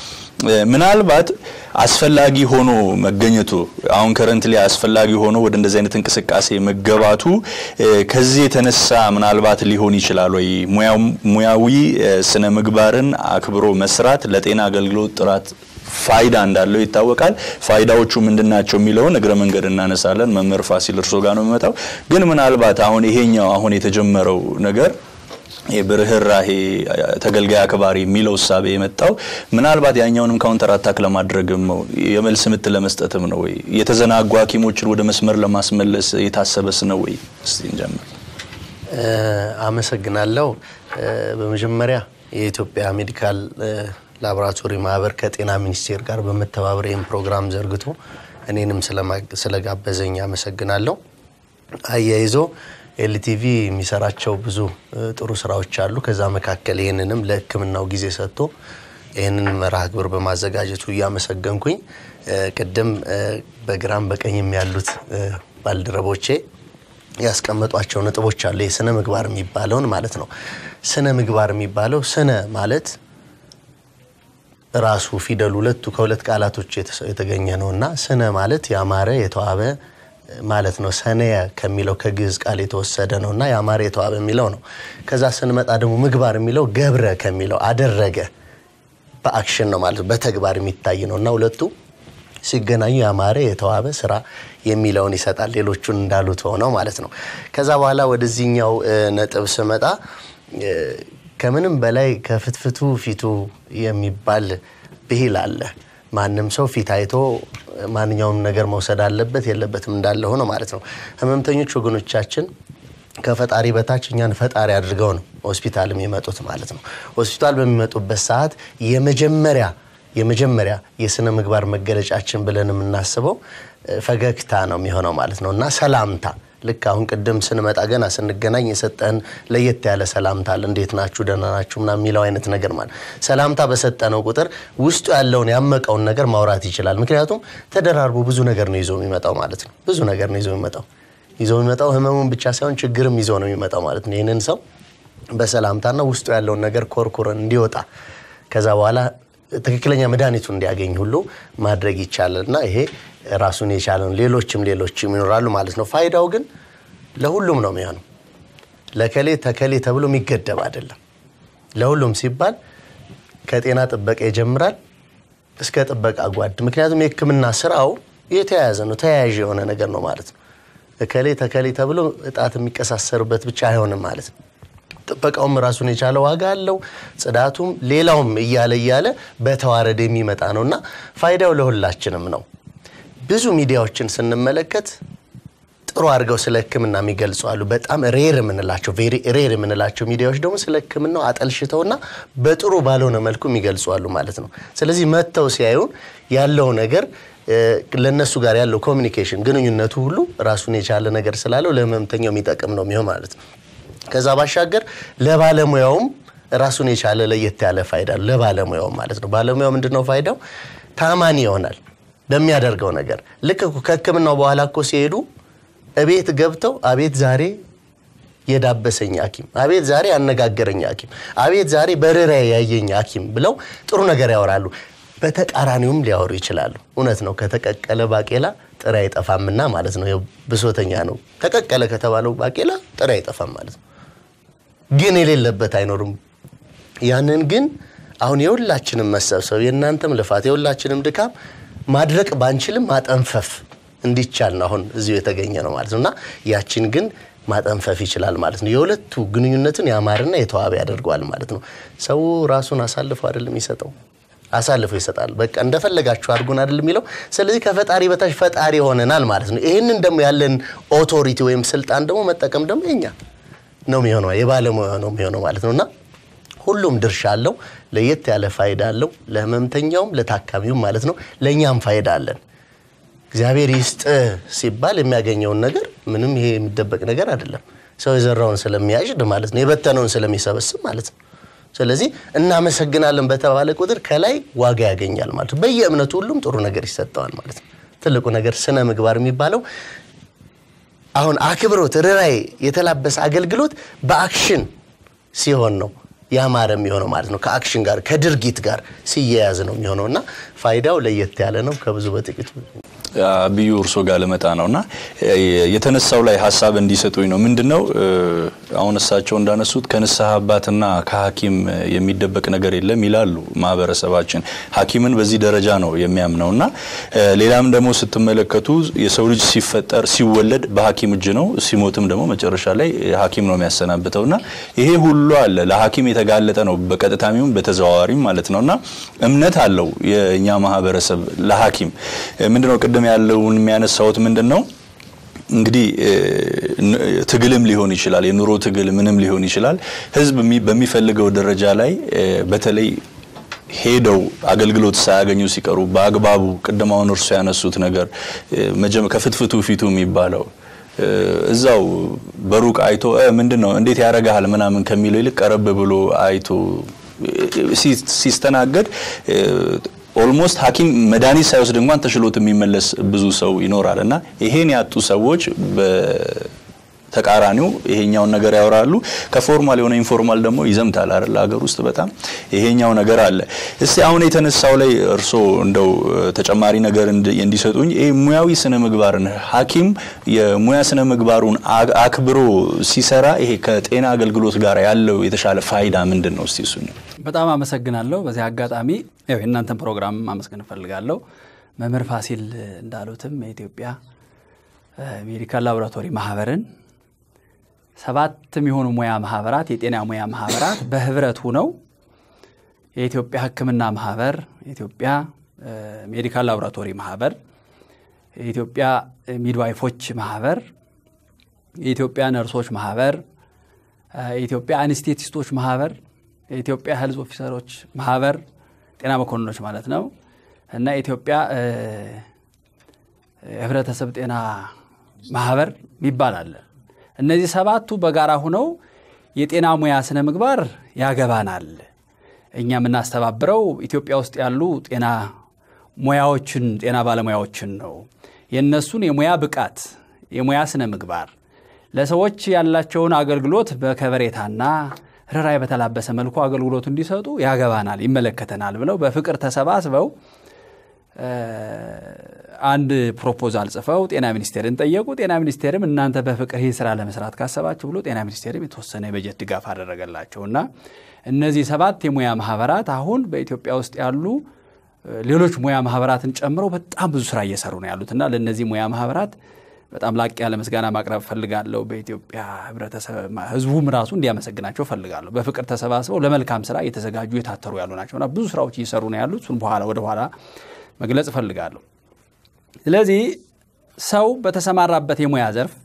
ምናልባት አስፈላጊ ሆኖ መገኘቱ አሁን ከረንት ላይ አስፈላጊ ሆኖ ወደ እንደዚህ አይነት እንቅስቃሴ መገባቱ ከዚህ የተነሳ ምናልባት ሊሆን ይችላል ወይ ሙያዊ ስነ ምግባርን አክብሮ መስራት ለጤና አገልግሎት ጥራት ፋይዳ እንዳለው ይታወቃል። ፋይዳዎቹ ምንድን ናቸው የሚለውን እግረ መንገድ እናነሳለን። መምህር ፋሲል እርሶ ጋር ነው የሚመጣው። ግን ምናልባት አሁን ይሄኛው አሁን የተጀመረው ነገር የብርህራሄ ተገልጋይ አክባሪ የሚለው እሳቤ የመጣው ምናልባት ያኛውንም ካውንተር አታክ ለማድረግም ነው፣ የመልስ ምት ለመስጠትም ነው ወይ የተዘናጉ ሐኪሞችን ወደ መስመር ለማስመለስ የታሰበስ ነው ወይ? እስቲ እንጀምር። አመሰግናለሁ። በመጀመሪያ የኢትዮጵያ ሜዲካል ላቦራቶሪ ማህበር ከጤና ሚኒስቴር ጋር በመተባበር ይህን ፕሮግራም ዘርግቶ እኔንም ስለጋበዘኝ አመሰግናለሁ። አያይዞ ኤልቲቪ የሚሰራቸው ብዙ ጥሩ ስራዎች አሉ። ከዛ መካከል ይህንንም ለሕክምናው ጊዜ ሰጥቶ ይህንን መርሃ ግብር በማዘጋጀቱ እያመሰገንኩኝ ቅድም በግራም በቀኝም ያሉት ባልደረቦቼ ያስቀመጧቸው ነጥቦች አሉ። የስነ ምግባር የሚባለውን ማለት ነው። ስነ ምግባር የሚባለው ስነ ማለት ራሱ ፊደል ሁለቱ ከሁለት ቃላቶች የተገኘ ነው እና ስነ ማለት ያማረ የተዋበ ማለት ነው። ሰነየ ከሚለው ከግዕዝ ቃል የተወሰደ ነው እና ያማረ የተዋበ የሚለው ነው። ከዛ ስንመጣ ደግሞ ምግባር የሚለው ገብረ ከሚለው አደረገ፣ በአክሽን ነው ማለት ነው፣ በተግባር የሚታይ ነው እና ሁለቱ ሲገናኙ ያማረ የተዋበ ስራ የሚለውን ይሰጣል። ሌሎቹን እንዳሉት ሆነው ማለት ነው። ከዛ በኋላ ወደዚህኛው ነጥብ ስመጣ ከምንም በላይ ከፍትፍቱ ፊቱ የሚባል ብሂል አለ። ማንም ሰው ፊት አይቶ ማንኛውም ነገር መውሰድ አለበት የለበትም እንዳለ ሆኖ ማለት ነው። ህመምተኞች ወገኖቻችን ከፈጣሪ በታች እኛን ፈጣሪ አድርገው ነው ሆስፒታል የሚመጡት ማለት ነው። ሆስፒታል በሚመጡበት ሰዓት የመጀመሪያ የመጀመሪያ የስነ ምግባር መገለጫችን ብለን የምናስበው ፈገግታ ነው የሚሆነው ማለት ነው እና ሰላምታ ልክ አሁን ቅድም ስንመጣ ገና ስንገናኝ የሰጠን ለየት ያለ ሰላምታ አለ። እንዴት ናችሁ፣ ደህና ናችሁ ምናምን የሚለው አይነት ነገር ማለት ሰላምታ በሰጠነው ቁጥር ውስጡ ያለውን ያመቀውን ነገር ማውራት ይችላል። ምክንያቱም ተደራርቦ ብዙ ነገር ነው ይዞ የሚመጣው ማለት ነው። ብዙ ነገር ነው ይዞ የሚመጣው ይዞ የሚመጣው ህመሙን ብቻ ሳይሆን ችግርም ይዞ ነው የሚመጣው ማለት ነው። ይህንን ሰው በሰላምታና ውስጡ ያለውን ነገር ኮርኩረን እንዲወጣ ከዛ በኋላ ትክክለኛ መድኃኒቱ እንዲያገኝ ሁሉ ማድረግ ይቻላል እና ይሄ ራሱን የቻለ ነው። ሌሎችም ሌሎችም ይኖራሉ ማለት ነው። ፋይዳው ግን ለሁሉም ነው የሚሆነው። ለከሌ ተከሌ ተብሎ የሚገደብ አይደለም። ለሁሉም ሲባል ከጤና ጥበቃ ይጀምራል እስከ ጥበቃ ጓድ። ምክንያቱም የሕክምና ስራው የተያያዘ ነው፣ ተያያዥ የሆነ ነገር ነው ማለት ነው። እከሌ ተከሌ ተብሎ እጣት የሚቀሳሰርበት ብቻ አይሆንም ማለት ነው። ጥበቃውም ራሱን የቻለ ዋጋ አለው። ጽዳቱም፣ ሌላውም እያለ እያለ በተዋረድ የሚመጣ ነው እና ፋይዳው ለሁላችንም ነው። ብዙ ሚዲያዎችን ስንመለከት ጥሩ አድርገው ስለ ህክምና የሚገልጹ አሉ። በጣም ሬር የምንላቸው ቬሪ ሬር የምንላቸው ሚዲያዎች ደግሞ ስለ ህክምናው አጠልሽተውና በጥሩ ባልሆነ መልኩ የሚገልጹ አሉ ማለት ነው። ስለዚህ መጥተው ሲያዩን ያለው ነገር ለእነሱ ጋር ያለው ኮሚኒኬሽን ግንኙነቱ ሁሉ ራሱን የቻለ ነገር ስላለው ለህመምተኛው የሚጠቅም ነው የሚሆን ማለት ነው። ከዛ ባሻገር ለባለሙያውም ራሱን የቻለ ለየት ያለ ፋይዳ ለባለሙያውም ማለት ነው። ባለሙያው ምንድነው ፋይዳው? ታማኒ ይሆናል በሚያደርገው ነገር። ልክ ከህክምናው በኋላ እኮ ሲሄዱ እቤት ገብተው አቤት ዛሬ የዳበሰኝ ሐኪም፣ አቤት ዛሬ ያነጋገረኝ ሐኪም፣ አቤት ዛሬ በርራዬ ያየኝ ሐኪም ብለው ጥሩ ነገር ያወራሉ። በተቃራኒውም ሊያወሩ ይችላሉ። እውነት ነው። ከተቀቀለ ባቄላ ጥሬ አይጠፋምና ማለት ነው። ብሶተኛ ነው። ተቀቀለ ከተባለው ባቄላ ጥሬ አይጠፋም ማለት ነው። ግን የሌለበት አይኖርም። ያንን ግን አሁን የሁላችንም መሰብሰብ የእናንተም ልፋት የሁላችንም ድካም ማድረቅ ባንችልም ማጠንፈፍ እንዲቻል ነው አሁን እዚሁ የተገኘ ነው ማለት ነው እና ያችን ግን ማጠንፈፍ ይችላል ማለት ነው። የሁለቱ ግንኙነትን ያማረና የተዋበ ያደርገዋል ማለት ነው። ሰው ራሱን አሳልፎ አይደለም የሚሰጠው አሳልፎ ይሰጣል። በቃ እንደፈለጋችሁ አድርጉን አይደል የሚለው። ስለዚህ ከፈጣሪ በታች ፈጣሪ ሆነናል ማለት ነው። ይህንን ደግሞ ያለን ኦቶሪቲ ወይም ስልጣን ደግሞ መጠቀም ደግሞ የኛ ነው የሚሆነው የባለሙያ ነው የሚሆነው ማለት ነው እና ሁሉም ድርሻ አለው። ለየት ያለ ፋይዳ አለው ለህመምተኛውም ለታካሚውም ማለት ነው። ለእኛም ፋይዳ አለን። እግዚአብሔር ይስጥ ሲባል የሚያገኘውን ነገር ምንም ይሄ የሚደበቅ ነገር አይደለም። ሰው የዘራውን ስለሚያጭድ ማለት ነው፣ የበተነውን ስለሚሰበስብ ማለት ነው። ስለዚህ እናመሰግናለን በተባለ ቁጥር ከላይ ዋጋ ያገኛል ማለት ነው። በየእምነቱ ሁሉም ጥሩ ነገር ይሰጠዋል ማለት ነው። ትልቁ ነገር ስነ ምግባር የሚባለው አሁን አክብሮት፣ ርኅራኄ የተላበሰ አገልግሎት በአክሽን ሲሆን ነው ያማረ የሚሆነው ማለት ነው። ከአክሽን ጋር ከድርጊት ጋር ሲያያዝ ነው የሚሆነው እና ፋይዳው ለየት ያለ ነው። ከብዙ በጥቂቱ ብዩ እርሶ ጋር ልመጣ ነው እና የተነሳው ላይ ሀሳብ እንዲሰጡኝ ነው። ምንድን ነው አሁን እሳቸው እንዳነሱት ከንስሐ አባትና ከሐኪም የሚደበቅ ነገር የለም ይላሉ ማህበረሰባችን። ሐኪምን በዚህ ደረጃ ነው የሚያምነው እና ሌላም ደግሞ ስትመለከቱ የሰው ልጅ ሲፈጠር ሲወለድ በሐኪም እጅ ነው፣ ሲሞትም ደግሞ መጨረሻ ላይ ሐኪም ነው የሚያሰናብተው እና ይሄ ሁሉ አለ ለሐኪም የተጋለጠ ነው በቀጥታሚውም በተዘዋዋሪም ማለት ነው እና እምነት አለው የእኛ ማህበረሰብ ለሐኪም ምንድነው ቅድም ያለውን የሚያነሳውት ምንድን ነው እንግዲህ ትግልም ሊሆን ይችላል፣ የኑሮ ትግል ምንም ሊሆን ይችላል። ህዝብ በሚፈልገው ደረጃ ላይ በተለይ ሄደው አገልግሎት ሳያገኙ ሲቀሩ በአግባቡ ቅድም አሁን እርሱ ያነሱት ነገር ከፍትፍቱ ፊቱ የሚባለው እዛው በሩቅ አይቶ ምንድን ነው እንዴት ያረጋሃል ምናምን ከሚለው ይልቅ ቀረብ ብሎ አይቶ ሲስተናገድ ኦልሞስት ሐኪም መድኃኒት ሳይወስድ እንኳን ተሽሎት የሚመለስ ብዙ ሰው ይኖራል እና ይሄን ያጡ ሰዎች ተቃራኒው ይሄኛውን ነገር ያወራሉ። ከፎርማል የሆነ ኢንፎርማል ደግሞ ይዘምታል አይደል? ሀገር ውስጥ በጣም ይሄኛው ነገር አለ። እስቲ አሁን የተነሳው ላይ እርሶ እንደው ተጨማሪ ነገር እንዲሰጡኝ ይሄ ሙያዊ ስነ ምግባርን ሐኪም የሙያ ስነ ምግባሩን አክብሮ ሲሰራ ይሄ ከጤና አገልግሎት ጋር ያለው የተሻለ ፋይዳ ምንድን ነው? እስቲ እሱ በጣም አመሰግናለሁ። በዚህ አጋጣሚ የእናንተን ፕሮግራም ማመስገን እፈልጋለሁ። መምህር ፋሲል እንዳሉትም የኢትዮጵያ ሜዲካል ላቦራቶሪ ማህበርን ሰባት የሚሆኑ ሙያ ማህበራት የጤና ሙያ ማህበራት በህብረት ሁነው የኢትዮጵያ ሕክምና ማህበር፣ የኢትዮጵያ ሜዲካል ላቦራቶሪ ማህበር፣ የኢትዮጵያ ሚድዋይፎች ማህበር፣ የኢትዮጵያ ነርሶች ማህበር፣ የኢትዮጵያ አንስቴቲስቶች ማህበር፣ የኢትዮጵያ ሄልዝ ኦፊሰሮች ማህበር ጤና መኮንኖች ማለት ነው እና የኢትዮጵያ የህብረተሰብ ጤና ማህበር የሚባል አለ። እነዚህ ሰባቱ በጋራ ሁነው የጤና ሙያ ስነ ምግባር ያገባናል። እኛ የምናስተባብረው ኢትዮጵያ ውስጥ ያሉ ጤና ሙያዎችን ጤና ባለሙያዎችን ነው። የእነሱን የሙያ ብቃት፣ የሙያ ስነ ምግባር ለሰዎች ያላቸውን አገልግሎት በከበሬታና ርኅራኄ በተላበሰ መልኩ አገልግሎቱ እንዲሰጡ ያገባናል፣ ይመለከተናል ብለው በፍቅር ተሰባስበው አንድ ፕሮፖዛል ጽፈው ጤና ሚኒስቴርን ጠየቁ። ጤና ሚኒስቴርም እናንተ በፍቅር ይህ ስራ ለመስራት ካሰባችሁ ብሎ ጤና ሚኒስቴርም የተወሰነ የበጀት ድጋፍ አደረገላቸው እና እነዚህ ሰባት የሙያ ማህበራት አሁን በኢትዮጵያ ውስጥ ያሉ ሌሎች ሙያ ማህበራትን ጨምረው በጣም ብዙ ስራ እየሰሩ ነው ያሉት እና ለእነዚህ ሙያ ማህበራት በጣም ላቅ ያለ ምስጋና ማቅረብ ፈልጋለሁ። በኢትዮጵያ ህብረተሰብ ህዝቡም ራሱ እንዲያመሰግናቸው ፈልጋለሁ። በፍቅር ተሰባስበው ለመልካም ስራ እየተዘጋጁ የታተሩ ያሉ ናቸውና ብዙ ስራዎች እየሰሩ ነው ያሉት። እሱን በኋላ ወደ ኋላ መግለጽ እፈልጋለሁ። ስለዚህ ሰው በተሰማራበት የሙያ ዘርፍ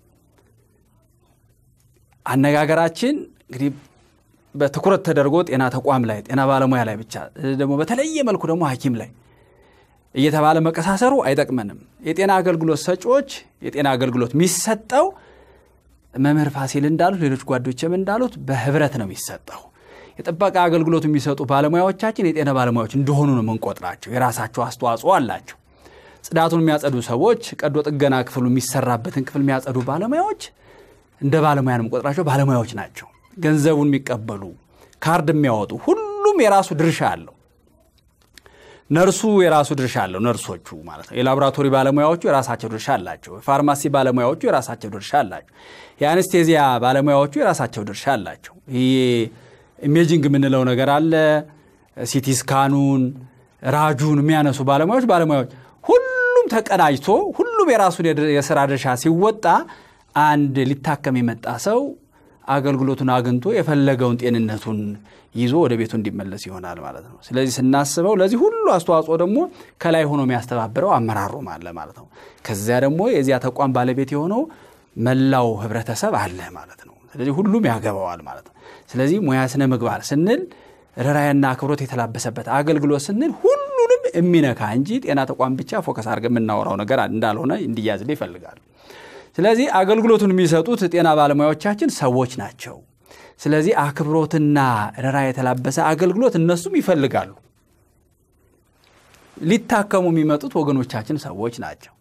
አነጋገራችን እንግዲህ በትኩረት ተደርጎ ጤና ተቋም ላይ ጤና ባለሙያ ላይ ብቻ ደግሞ በተለየ መልኩ ደግሞ ሐኪም ላይ እየተባለ መቀሳሰሩ አይጠቅመንም። የጤና አገልግሎት ሰጪዎች የጤና አገልግሎት የሚሰጠው መምህር ፋሲል እንዳሉት ሌሎች ጓዶችም እንዳሉት በህብረት ነው የሚሰጠው። የጥበቃ አገልግሎት የሚሰጡ ባለሙያዎቻችን የጤና ባለሙያዎች እንደሆኑ ነው የምንቆጥራቸው። የራሳቸው አስተዋጽኦ አላቸው። ጽዳቱን የሚያጸዱ ሰዎች፣ ቀዶ ጥገና ክፍሉ የሚሰራበትን ክፍል የሚያጸዱ ባለሙያዎች እንደ ባለሙያ ነው የምንቆጥራቸው። ባለሙያዎች ናቸው። ገንዘቡን የሚቀበሉ ካርድ የሚያወጡ ሁሉም የራሱ ድርሻ አለው። ነርሱ የራሱ ድርሻ አለው። ነርሶቹ ማለት ነው። የላቦራቶሪ ባለሙያዎቹ የራሳቸው ድርሻ አላቸው። የፋርማሲ ባለሙያዎቹ የራሳቸው ድርሻ አላቸው። የአነስቴዚያ ባለሙያዎቹ የራሳቸው ድርሻ አላቸው። ይሄ ኢሜጂንግ የምንለው ነገር አለ። ሲቲ ስካኑን ራጁን የሚያነሱ ባለሙያዎች ባለሙያዎች ሁሉም ተቀናጅቶ ሁሉም የራሱን የስራ ድርሻ ሲወጣ አንድ ሊታከም የመጣ ሰው አገልግሎቱን አግኝቶ የፈለገውን ጤንነቱን ይዞ ወደ ቤቱ እንዲመለስ ይሆናል ማለት ነው። ስለዚህ ስናስበው ለዚህ ሁሉ አስተዋጽኦ ደግሞ ከላይ ሆኖ የሚያስተባብረው አመራሩም አለ ማለት ነው። ከዚያ ደግሞ የዚያ ተቋም ባለቤት የሆነው መላው ህብረተሰብ አለ ማለት ነው። ስለዚህ ሁሉም ያገባዋል ማለት ነው። ስለዚህ ሙያ ስነ ምግባር ስንል ርኅራኄና አክብሮት የተላበሰበት አገልግሎት ስንል ሁሉንም የሚነካ እንጂ ጤና ተቋም ብቻ ፎከስ አድርገን የምናወራው ነገር እንዳልሆነ እንዲያዝልህ ይፈልጋሉ። ስለዚህ አገልግሎቱን የሚሰጡት ጤና ባለሙያዎቻችን ሰዎች ናቸው። ስለዚህ አክብሮትና ርኅራኄ የተላበሰ አገልግሎት እነሱም ይፈልጋሉ። ሊታከሙ የሚመጡት ወገኖቻችን ሰዎች ናቸው።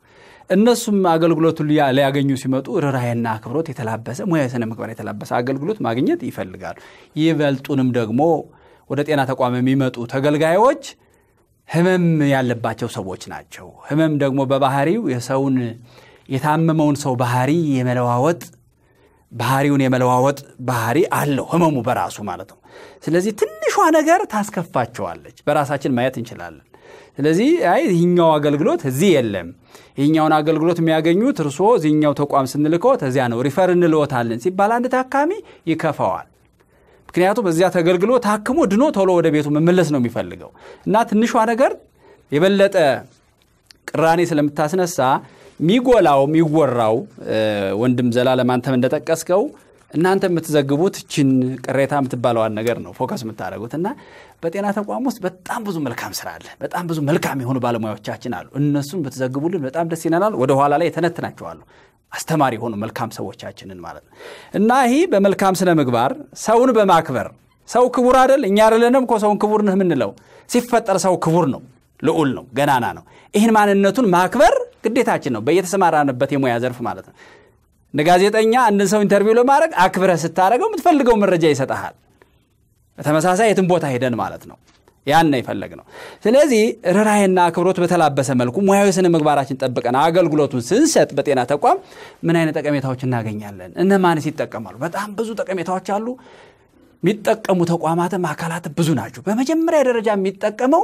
እነሱም አገልግሎቱን ሊያ- ሊያገኙ ሲመጡ ርኅራኄና አክብሮት የተላበሰ ሙያዊ ስነ ምግባር የተላበሰ አገልግሎት ማግኘት ይፈልጋሉ። ይበልጡንም ደግሞ ወደ ጤና ተቋም የሚመጡ ተገልጋዮች ህመም ያለባቸው ሰዎች ናቸው። ህመም ደግሞ በባህሪው የሰውን የታመመውን ሰው ባህሪ የመለዋወጥ ባህሪውን የመለዋወጥ ባህሪ አለው ህመሙ በራሱ ማለት ነው። ስለዚህ ትንሿ ነገር ታስከፋቸዋለች። በራሳችን ማየት እንችላለን። ስለዚህ አይ ይህኛው አገልግሎት እዚህ የለም፣ ይህኛውን አገልግሎት የሚያገኙት እርስዎ እዚህኛው ተቋም ስንልከዎት እዚያ ነው ሪፈር እንልዎታለን ሲባል አንድ ታካሚ ይከፋዋል። ምክንያቱም እዚያ ተገልግሎ ታክሞ ድኖ ቶሎ ወደ ቤቱ መመለስ ነው የሚፈልገው እና ትንሿ ነገር የበለጠ ቅራኔ ስለምታስነሳ የሚጎላው የሚወራው እ፣ ወንድም ዘላለም አንተም እንደጠቀስከው እናንተ የምትዘግቡት ችን ቅሬታ የምትባለዋን ነገር ነው ፎከስ የምታደርጉት እና በጤና ተቋም ውስጥ በጣም ብዙ መልካም ስራ አለ። በጣም ብዙ መልካም የሆኑ ባለሙያዎቻችን አሉ። እነሱን ብትዘግቡልን በጣም ደስ ይለናል። ወደ ኋላ ላይ የተነትናቸዋለሁ አስተማሪ የሆኑ መልካም ሰዎቻችንን ማለት ነው እና ይህ በመልካም ስነ ምግባር ሰውን በማክበር ሰው ክቡር አይደል? እኛ አይደለንም እኮ ሰውን ክቡር ነህ የምንለው። ሲፈጠር ሰው ክቡር ነው፣ ልዑል ነው፣ ገናና ነው። ይህን ማንነቱን ማክበር ግዴታችን ነው፣ በየተሰማራንበት የሙያ ዘርፍ ማለት ነው። እንደ ጋዜጠኛ አንድን ሰው ኢንተርቪው ለማድረግ አክብረህ ስታደረገው የምትፈልገው መረጃ ይሰጠሃል። በተመሳሳይ የትም ቦታ ሄደን ማለት ነው። ያን ነው የፈለግነው። ስለዚህ ርኅራኄና አክብሮት በተላበሰ መልኩ ሙያዊ ስነ ምግባራችን ጠብቀን አገልግሎቱን ስንሰጥ በጤና ተቋም ምን አይነት ጠቀሜታዎች እናገኛለን? እነማንስ ይጠቀማሉ? በጣም ብዙ ጠቀሜታዎች አሉ። የሚጠቀሙ ተቋማትም አካላትም ብዙ ናቸው። በመጀመሪያ ደረጃ የሚጠቀመው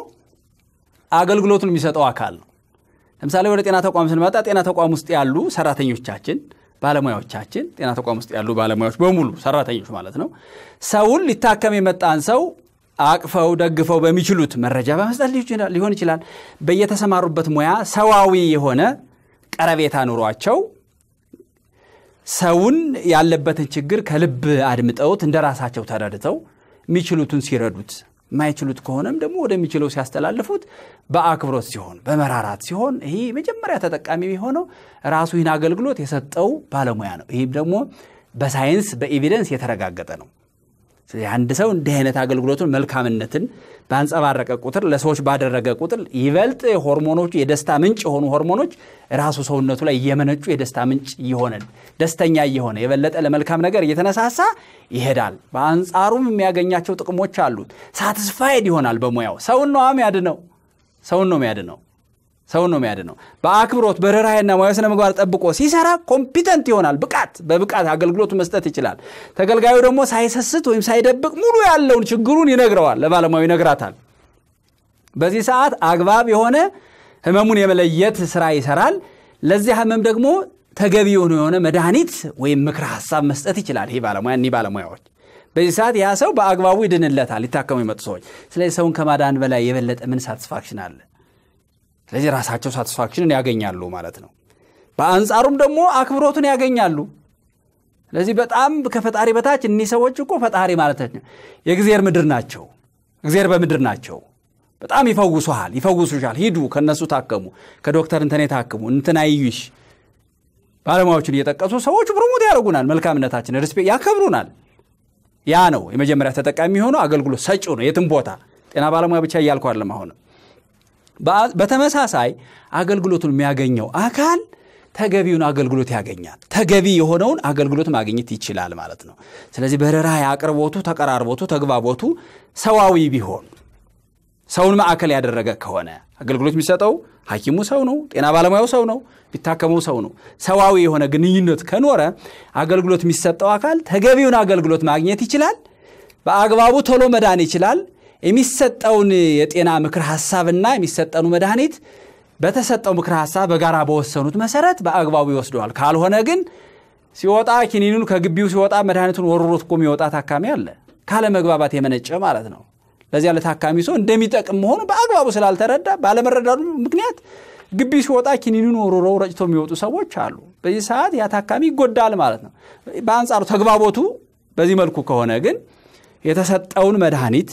አገልግሎቱን የሚሰጠው አካል ነው። ለምሳሌ ወደ ጤና ተቋም ስንመጣ ጤና ተቋም ውስጥ ያሉ ሰራተኞቻችን፣ ባለሙያዎቻችን ጤና ተቋም ውስጥ ያሉ ባለሙያዎች በሙሉ ሰራተኞች ማለት ነው ሰውን ሊታከም የመጣን ሰው አቅፈው ደግፈው በሚችሉት መረጃ በመስጠት ሊሆን ይችላል። በየተሰማሩበት ሙያ ሰዋዊ የሆነ ቀረቤታ ኑሯቸው ሰውን ያለበትን ችግር ከልብ አድምጠውት እንደ ራሳቸው ተረድተው የሚችሉትን ሲረዱት የማይችሉት ከሆነም ደግሞ ወደሚችለው ሲያስተላልፉት በአክብሮት ሲሆን በመራራት ሲሆን ይህ መጀመሪያ ተጠቃሚ የሆነው ራሱ ይህን አገልግሎት የሰጠው ባለሙያ ነው። ይህም ደግሞ በሳይንስ በኤቪደንስ የተረጋገጠ ነው። ስለዚህ አንድ ሰው እንዲህ አይነት አገልግሎቱን መልካምነትን ባንጸባረቀ ቁጥር ለሰዎች ባደረገ ቁጥር ይበልጥ ሆርሞኖቹ የደስታ ምንጭ የሆኑ ሆርሞኖች ራሱ ሰውነቱ ላይ እየመነጩ የደስታ ምንጭ እየሆነ ደስተኛ እየሆነ የበለጠ ለመልካም ነገር እየተነሳሳ ይሄዳል። በአንጻሩም የሚያገኛቸው ጥቅሞች አሉት። ሳትስፋይድ ይሆናል በሙያው። ሰውን ነው የሚያድነው። ሰውን ነው የሚያድነው። ሰውን ነው የሚያድነው። በአክብሮት በርኅራኄና ሙያዊ ስነ ምግባር ጠብቆ ሲሰራ ኮምፒተንት ይሆናል። ብቃት በብቃት አገልግሎቱ መስጠት ይችላል። ተገልጋዩ ደግሞ ሳይሰስት ወይም ሳይደብቅ ሙሉ ያለውን ችግሩን ይነግረዋል፣ ለባለሙያው ይነግራታል። በዚህ ሰዓት አግባብ የሆነ ህመሙን የመለየት ስራ ይሰራል። ለዚያ ህመም ደግሞ ተገቢ የሆነ የሆነ መድኃኒት ወይም ምክረ ሀሳብ መስጠት ይችላል። ይህ ባለሙያ እኒህ ባለሙያዎች በዚህ ሰዓት ያ ሰው በአግባቡ ይድንለታል፣ ሊታከሙ የመጡ ሰዎች። ስለዚህ ሰውን ከማዳን በላይ የበለጠ ምን ሳትስፋክሽን አለ? ስለዚህ ራሳቸው ሳቲስፋክሽንን ያገኛሉ ማለት ነው። በአንጻሩም ደግሞ አክብሮትን ያገኛሉ። ስለዚህ በጣም ከፈጣሪ በታች እኒህ ሰዎች እኮ ፈጣሪ ማለት ነው የእግዚአብሔር ምድር ናቸው። እግዚአብሔር በምድር ናቸው። በጣም ይፈውሱሃል፣ ይፈውሱሻል። ሂዱ ከነሱ ታከሙ፣ ከዶክተር እንትን ታክሙ፣ እንትን አይዩሽ። ባለሙያዎችን እየጠቀሱ ሰዎች ፕሮሞት ያደርጉናል፣ መልካምነታችን ሪስፔክት ያከብሩናል። ያ ነው የመጀመሪያ ተጠቃሚ የሆነው አገልግሎት ሰጪው ነው። የትም ቦታ ጤና ባለሙያ ብቻ እያልኩ አይደለም አሁንም በተመሳሳይ አገልግሎቱን የሚያገኘው አካል ተገቢውን አገልግሎት ያገኛል። ተገቢ የሆነውን አገልግሎት ማግኘት ይችላል ማለት ነው። ስለዚህ በርኅራኄ አቅርቦቱ፣ ተቀራርቦቱ፣ ተግባቦቱ ሰዋዊ ቢሆን ሰውን ማዕከል ያደረገ ከሆነ አገልግሎት የሚሰጠው ሐኪሙ ሰው ነው፣ ጤና ባለሙያው ሰው ነው፣ ቢታከመው ሰው ነው። ሰዋዊ የሆነ ግንኙነት ከኖረ አገልግሎት የሚሰጠው አካል ተገቢውን አገልግሎት ማግኘት ይችላል። በአግባቡ ቶሎ መዳን ይችላል። የሚሰጠውን የጤና ምክር ሀሳብና የሚሰጠኑ መድኃኒት በተሰጠው ምክር ሀሳብ በጋራ በወሰኑት መሰረት በአግባቡ ይወስደዋል። ካልሆነ ግን ሲወጣ ኪኒኑን ከግቢው ሲወጣ መድኃኒቱን ወርሮት እኮ የሚወጣ ታካሚ አለ። ካለ መግባባት የመነጨ ማለት ነው። ለዚያ ለታካሚ ሰው እንደሚጠቅም መሆኑ በአግባቡ ስላልተረዳ ባለመረዳቱ ምክንያት ግቢ ሲወጣ ኪኒኑን ወርሮ ረጭቶ የሚወጡ ሰዎች አሉ። በዚህ ሰዓት ያ ታካሚ ይጎዳል ማለት ነው። በአንጻሩ ተግባቦቱ በዚህ መልኩ ከሆነ ግን የተሰጠውን መድኃኒት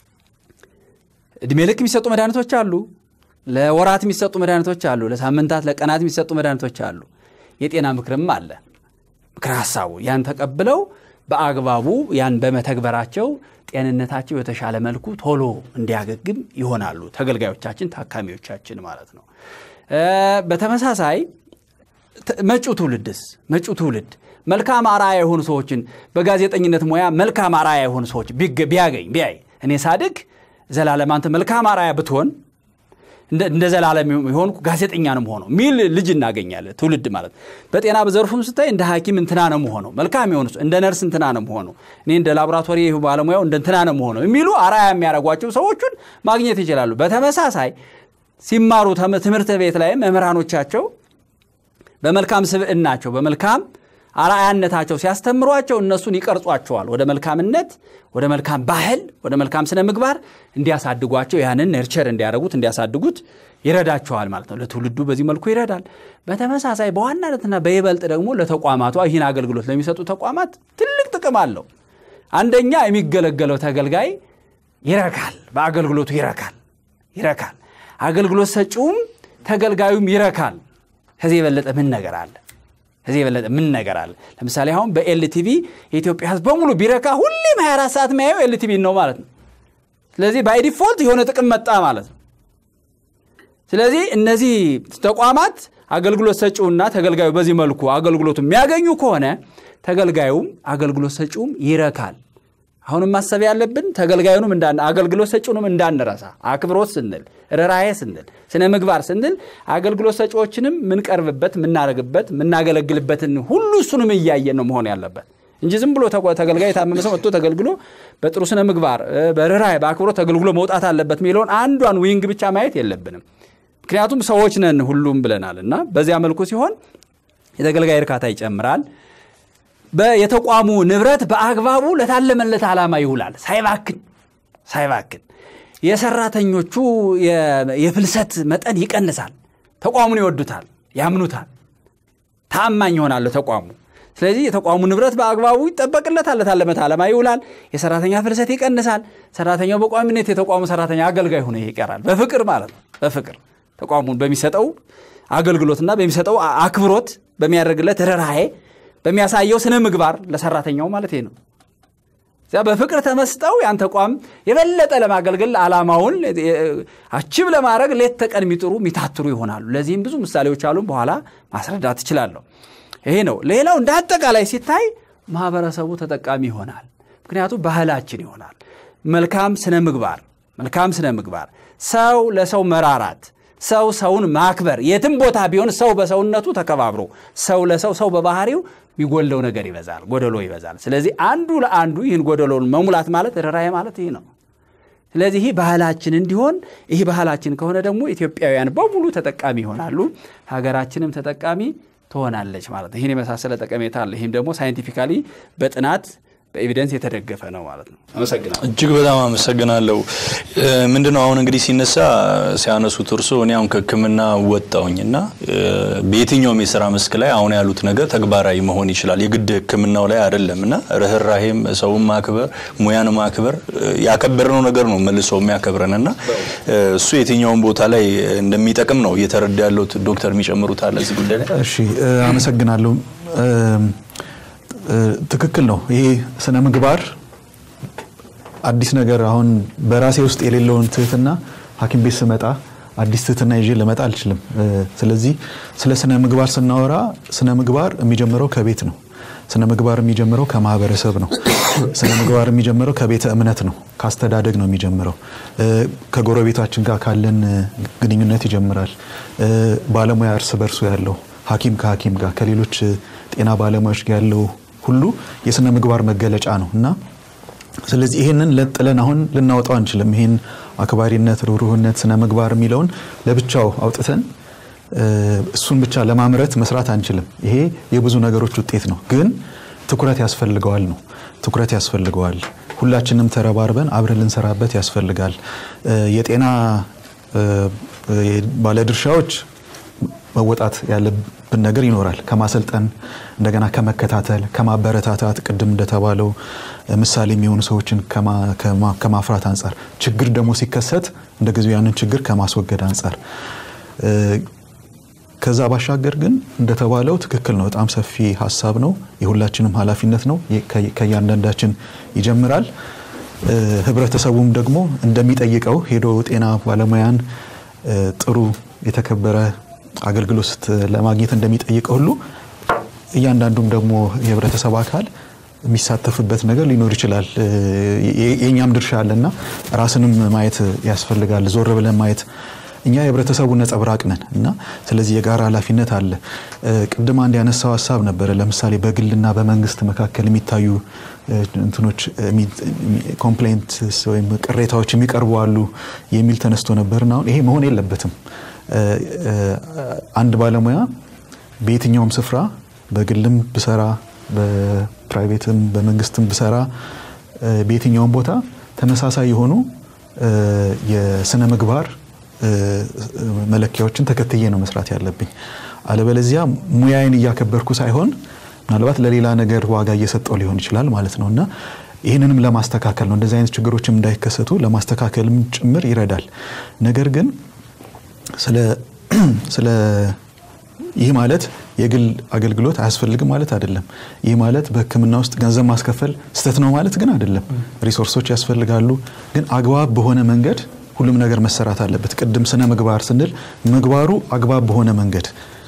እድሜ ልክ የሚሰጡ መድኃኒቶች አሉ። ለወራት የሚሰጡ መድኃኒቶች አሉ። ለሳምንታት፣ ለቀናት የሚሰጡ መድኃኒቶች አሉ። የጤና ምክርም አለ። ምክር ሀሳቡ ያን ተቀብለው በአግባቡ ያን በመተግበራቸው ጤንነታቸው የተሻለ መልኩ ቶሎ እንዲያገግም ይሆናሉ። ተገልጋዮቻችን፣ ታካሚዎቻችን ማለት ነው። በተመሳሳይ ተ- መጪው ትውልድስ መጪው ትውልድ መልካም አርአያ የሆኑ ሰዎችን በጋዜጠኝነት ሙያ መልካም አርአያ የሆኑ ሰዎች ቢገ- ቢያገኝ ቢያይ እኔ ሳድግ ዘላለም አንተ መልካም አርአያ ብትሆን እንደ እንደ ዘላለም የሆንኩ ጋዜጠኛ ነው መሆነው ሚል ልጅ እናገኛለን። ትውልድ ማለት በጤና በዘርፉም ስታይ እንደ ሐኪም እንትና ነው መሆነው መልካም የሆኑ እንደ ነርስ እንትና ነው መሆነው እኔ እንደ ላቦራቶሪ ባለሙያው እንደ እንትና ነው መሆነው የሚሉ አርአያ የሚያደርጓቸው ሰዎቹን ማግኘት ይችላሉ። በተመሳሳይ ሲማሩ ተም- ትምህርት ቤት ላይ መምህራኖቻቸው በመልካም ስብዕናቸው በመልካም አርአያነታቸው ሲያስተምሯቸው እነሱን ይቀርጿቸዋል። ወደ መልካምነት፣ ወደ መልካም ባህል፣ ወደ መልካም ስነ ምግባር እንዲያሳድጓቸው ያንን ነርቸር እንዲያደርጉት እንዲያሳድጉት ይረዳቸዋል ማለት ነው። ለትውልዱ በዚህ መልኩ ይረዳል። በተመሳሳይ በዋናነትና በይበልጥ ደግሞ ለተቋማቷ ይህን አገልግሎት ለሚሰጡ ተቋማት ትልቅ ጥቅም አለው። አንደኛ የሚገለገለው ተገልጋይ ይረካል፣ በአገልግሎቱ ይረካል ይረካል። አገልግሎት ሰጪውም ተገልጋዩም ይረካል። ከዚህ የበለጠ ምን ነገር አለ? ከዚህ የበለጠ ምን ነገር አለ? ለምሳሌ አሁን በኤልቲቪ የኢትዮጵያ ሕዝብ በሙሉ ቢረካ ሁሌም 24 ሰዓት የሚያየው ኤልቲቪ ነው ማለት ነው። ስለዚህ ባይ ዲፎልት የሆነ ጥቅም መጣ ማለት ነው። ስለዚህ እነዚህ ተቋማት አገልግሎት ሰጪውና ተገልጋዩ በዚህ መልኩ አገልግሎቱ የሚያገኙ ከሆነ ተገልጋዩም አገልግሎት ሰጪውም ይረካል። አሁንም ማሰብ ያለብን ተገልጋዩንም እንዳን አገልግሎት ሰጪውንም እንዳንረሳ አክብሮት ስንል ርኅራኄ ስንል ስነ ምግባር ስንል አገልግሎት ሰጪዎችንም የምንቀርብበት የምናደርግበት የምናገለግልበትን ሁሉ እሱንም እያየን ነው መሆን ያለበት እንጂ ዝም ብሎ ተቆ- ተገልጋይ የታመመ ሰው መጥቶ ተገልግሎ በጥሩ ስነ ምግባር እ፣ በርኅራኄ በአክብሮት ተገልግሎ መውጣት አለበት የሚለውን አንዷን ዊንግ ብቻ ማየት የለብንም። ምክንያቱም ሰዎች ነን ሁሉም ብለናል እና በዚያ መልኩ ሲሆን የተገልጋይ እርካታ ይጨምራል። በ- የተቋሙ ንብረት በአግባቡ ለታለመለት ዓላማ ይውላል፣ ሳይባክን ሳይባክን። የሰራተኞቹ የ- የፍልሰት መጠን ይቀንሳል። ተቋሙን ይወዱታል፣ ያምኑታል፣ ታማኝ ይሆናል ተቋሙ። ስለዚህ የተቋሙ ንብረት በአግባቡ ይጠበቅለታል፣ ለታለመት ዓላማ ይውላል። የሰራተኛ ፍልሰት ይቀንሳል። ሰራተኛው በቋሚነት የተቋሙ ሰራተኛ አገልጋይ ሆኖ ይቀራል። በፍቅር ማለት ነው። በፍቅር ተቋሙን በሚሰጠው አገልግሎትና በሚሰጠው አ- አክብሮት በሚያደርግለት ርኅራኄ በሚያሳየው ስነ ምግባር ለሰራተኛው ማለት ነው። እዚያ በፍቅር ተመስጠው ያን ተቋም የበለጠ ለማገልገል ዓላማውን አችብ ለማድረግ ሌት ተቀን የሚጥሩ የሚታትሩ ይሆናሉ። ለዚህም ብዙ ምሳሌዎች አሉን፣ በኋላ ማስረዳት እችላለሁ። ይሄ ነው። ሌላው እንደ አጠቃላይ ሲታይ ማህበረሰቡ ተጠቃሚ ይሆናል። ምክንያቱም ባህላችን ይሆናል። መልካም ስነ ምግባር መልካም ስነ ምግባር፣ ሰው ለሰው መራራት፣ ሰው ሰውን ማክበር፣ የትም ቦታ ቢሆን ሰው በሰውነቱ ተከባብሮ ሰው ለሰው ሰው በባህሪው የሚጎለው ነገር ይበዛል፣ ጎደሎ ይበዛል። ስለዚህ አንዱ ለአንዱ ይህን ጎደሎን መሙላት ማለት ርኅራኄ ማለት ይህ ነው። ስለዚህ ይህ ባህላችን እንዲሆን ይህ ባህላችን ከሆነ ደግሞ ኢትዮጵያውያን በሙሉ ተጠቃሚ ይሆናሉ፣ ሀገራችንም ተጠቃሚ ትሆናለች ማለት ነው። ይህን የመሳሰለ ጠቀሜታ አለ። ይህም ደግሞ ሳይንቲፊካሊ በጥናት በኤቪደንስ የተደገፈ ነው ማለት ነው። አመሰግናለሁ። እጅግ በጣም አመሰግናለሁ። ምንድነው አሁን እንግዲህ ሲነሳ ሲያነሱት እርሶ እኔ አሁን ከሕክምና ወጣውኝ እና በየትኛውም የስራ መስክ ላይ አሁን ያሉት ነገር ተግባራዊ መሆን ይችላል። የግድ ሕክምናው ላይ አይደለም እና ርኅራሄም፣ ሰውን ማክበር፣ ሙያን ማክበር ያከበርነው ነገር ነው መልሶ የሚያከብረን እና እሱ የትኛውም ቦታ ላይ እንደሚጠቅም ነው እየተረዳ ያለሁት። ዶክተር የሚጨምሩት አለ እዚህ ጉዳይ ላይ? እሺ አመሰግናለሁ። ትክክል ነው። ይሄ ስነ ምግባር አዲስ ነገር አሁን በራሴ ውስጥ የሌለውን ትህትና ሐኪም ቤት ስመጣ አዲስ ትህትና ይዤ ልመጣ አልችልም። ስለዚህ ስለ ስነ ምግባር ስናወራ ስነ ምግባር የሚጀምረው ከቤት ነው። ስነ ምግባር የሚጀምረው ከማህበረሰብ ነው። ስነ ምግባር የሚጀምረው ከቤተ እምነት ነው፣ ከአስተዳደግ ነው የሚጀምረው። ከጎረቤታችን ጋር ካለን ግንኙነት ይጀምራል። ባለሙያ እርስ በርሱ ያለው ሐኪም ከሐኪም ጋር ከሌሎች ጤና ባለሙያዎች ጋር ያለው ሁሉ የስነ ምግባር መገለጫ ነው እና ስለዚህ ይህንን ለጥለን አሁን ልናወጣው አንችልም። ይህን አክባሪነት፣ ርኅሩህነት፣ ስነ ምግባር የሚለውን ለብቻው አውጥተን እሱን ብቻ ለማምረት መስራት አንችልም። ይሄ የብዙ ነገሮች ውጤት ነው፣ ግን ትኩረት ያስፈልገዋል ነው ትኩረት ያስፈልገዋል። ሁላችንም ተረባርበን አብረን ልንሰራበት ያስፈልጋል። የጤና ባለድርሻዎች መወጣት ያለብን ነገር ይኖራል። ከማሰልጠን እንደገና ከመከታተል ከማበረታታት፣ ቅድም እንደተባለው ምሳሌ የሚሆኑ ሰዎችን ከማፍራት አንጻር፣ ችግር ደግሞ ሲከሰት እንደ ጊዜው ያንን ችግር ከማስወገድ አንጻር ከዛ ባሻገር ግን እንደተባለው ትክክል ነው። በጣም ሰፊ ሀሳብ ነው። የሁላችንም ኃላፊነት ነው። ከእያንዳንዳችን ይጀምራል። ህብረተሰቡም ደግሞ እንደሚጠይቀው ሄዶ ጤና ባለሙያን ጥሩ የተከበረ አገልግሎት ስት- ለማግኘት እንደሚጠይቀው ሁሉ እያንዳንዱም ደግሞ የህብረተሰብ አካል የሚሳተፍበት ነገር ሊኖር ይችላል። የ- የእኛም ድርሻ አለና ራስንም ማየት ያስፈልጋል። ዞር ብለን ማየት እኛ የህብረተሰቡ ነጸብራቅ ነን እና ስለዚህ የጋራ ኃላፊነት አለ። እ፣ ቅድም አንድ ያነሳው ሀሳብ ነበረ። ለምሳሌ በግልና በመንግስት መካከል የሚታዩ እ፣ እንትኖች ኮምፕሌንት ወይም ቅሬታዎች የሚቀርቡ አሉ የሚል ተነስቶ ነበርና አሁን ይሄ መሆን የለበትም። እ፣ እ፣ አንድ ባለሙያ በየትኛውም ስፍራ በግልም ብሰራ በፕራይቬትም በመንግስትም ብሰራ እ፣ በየትኛውም ቦታ ተመሳሳይ የሆኑ እ፣ የስነ ምግባር እ፣ መለኪያዎችን ተከትዬ ነው መስራት ያለብኝ። አለበለዚያ ሙያዬን እያከበርኩ ሳይሆን ምናልባት ለሌላ ነገር ዋጋ እየሰጠው ሊሆን ይችላል ማለት ነው እና ይህንንም ለማስተካከል ነው እንደዚህ አይነት ችግሮችም እንዳይከሰቱ ለማስተካከልም ጭምር ይረዳል። ነገር ግን ስለ ስለ ይህ ማለት የግል አገልግሎት አያስፈልግም ማለት አይደለም። ይህ ማለት በሕክምና ውስጥ ገንዘብ ማስከፈል ስህተት ነው ማለት ግን አይደለም። ሪሶርሶች ያስፈልጋሉ፣ ግን አግባብ በሆነ መንገድ ሁሉም ነገር መሰራት አለበት። ቅድም ስነ ምግባር ስንል ምግባሩ አግባብ በሆነ መንገድ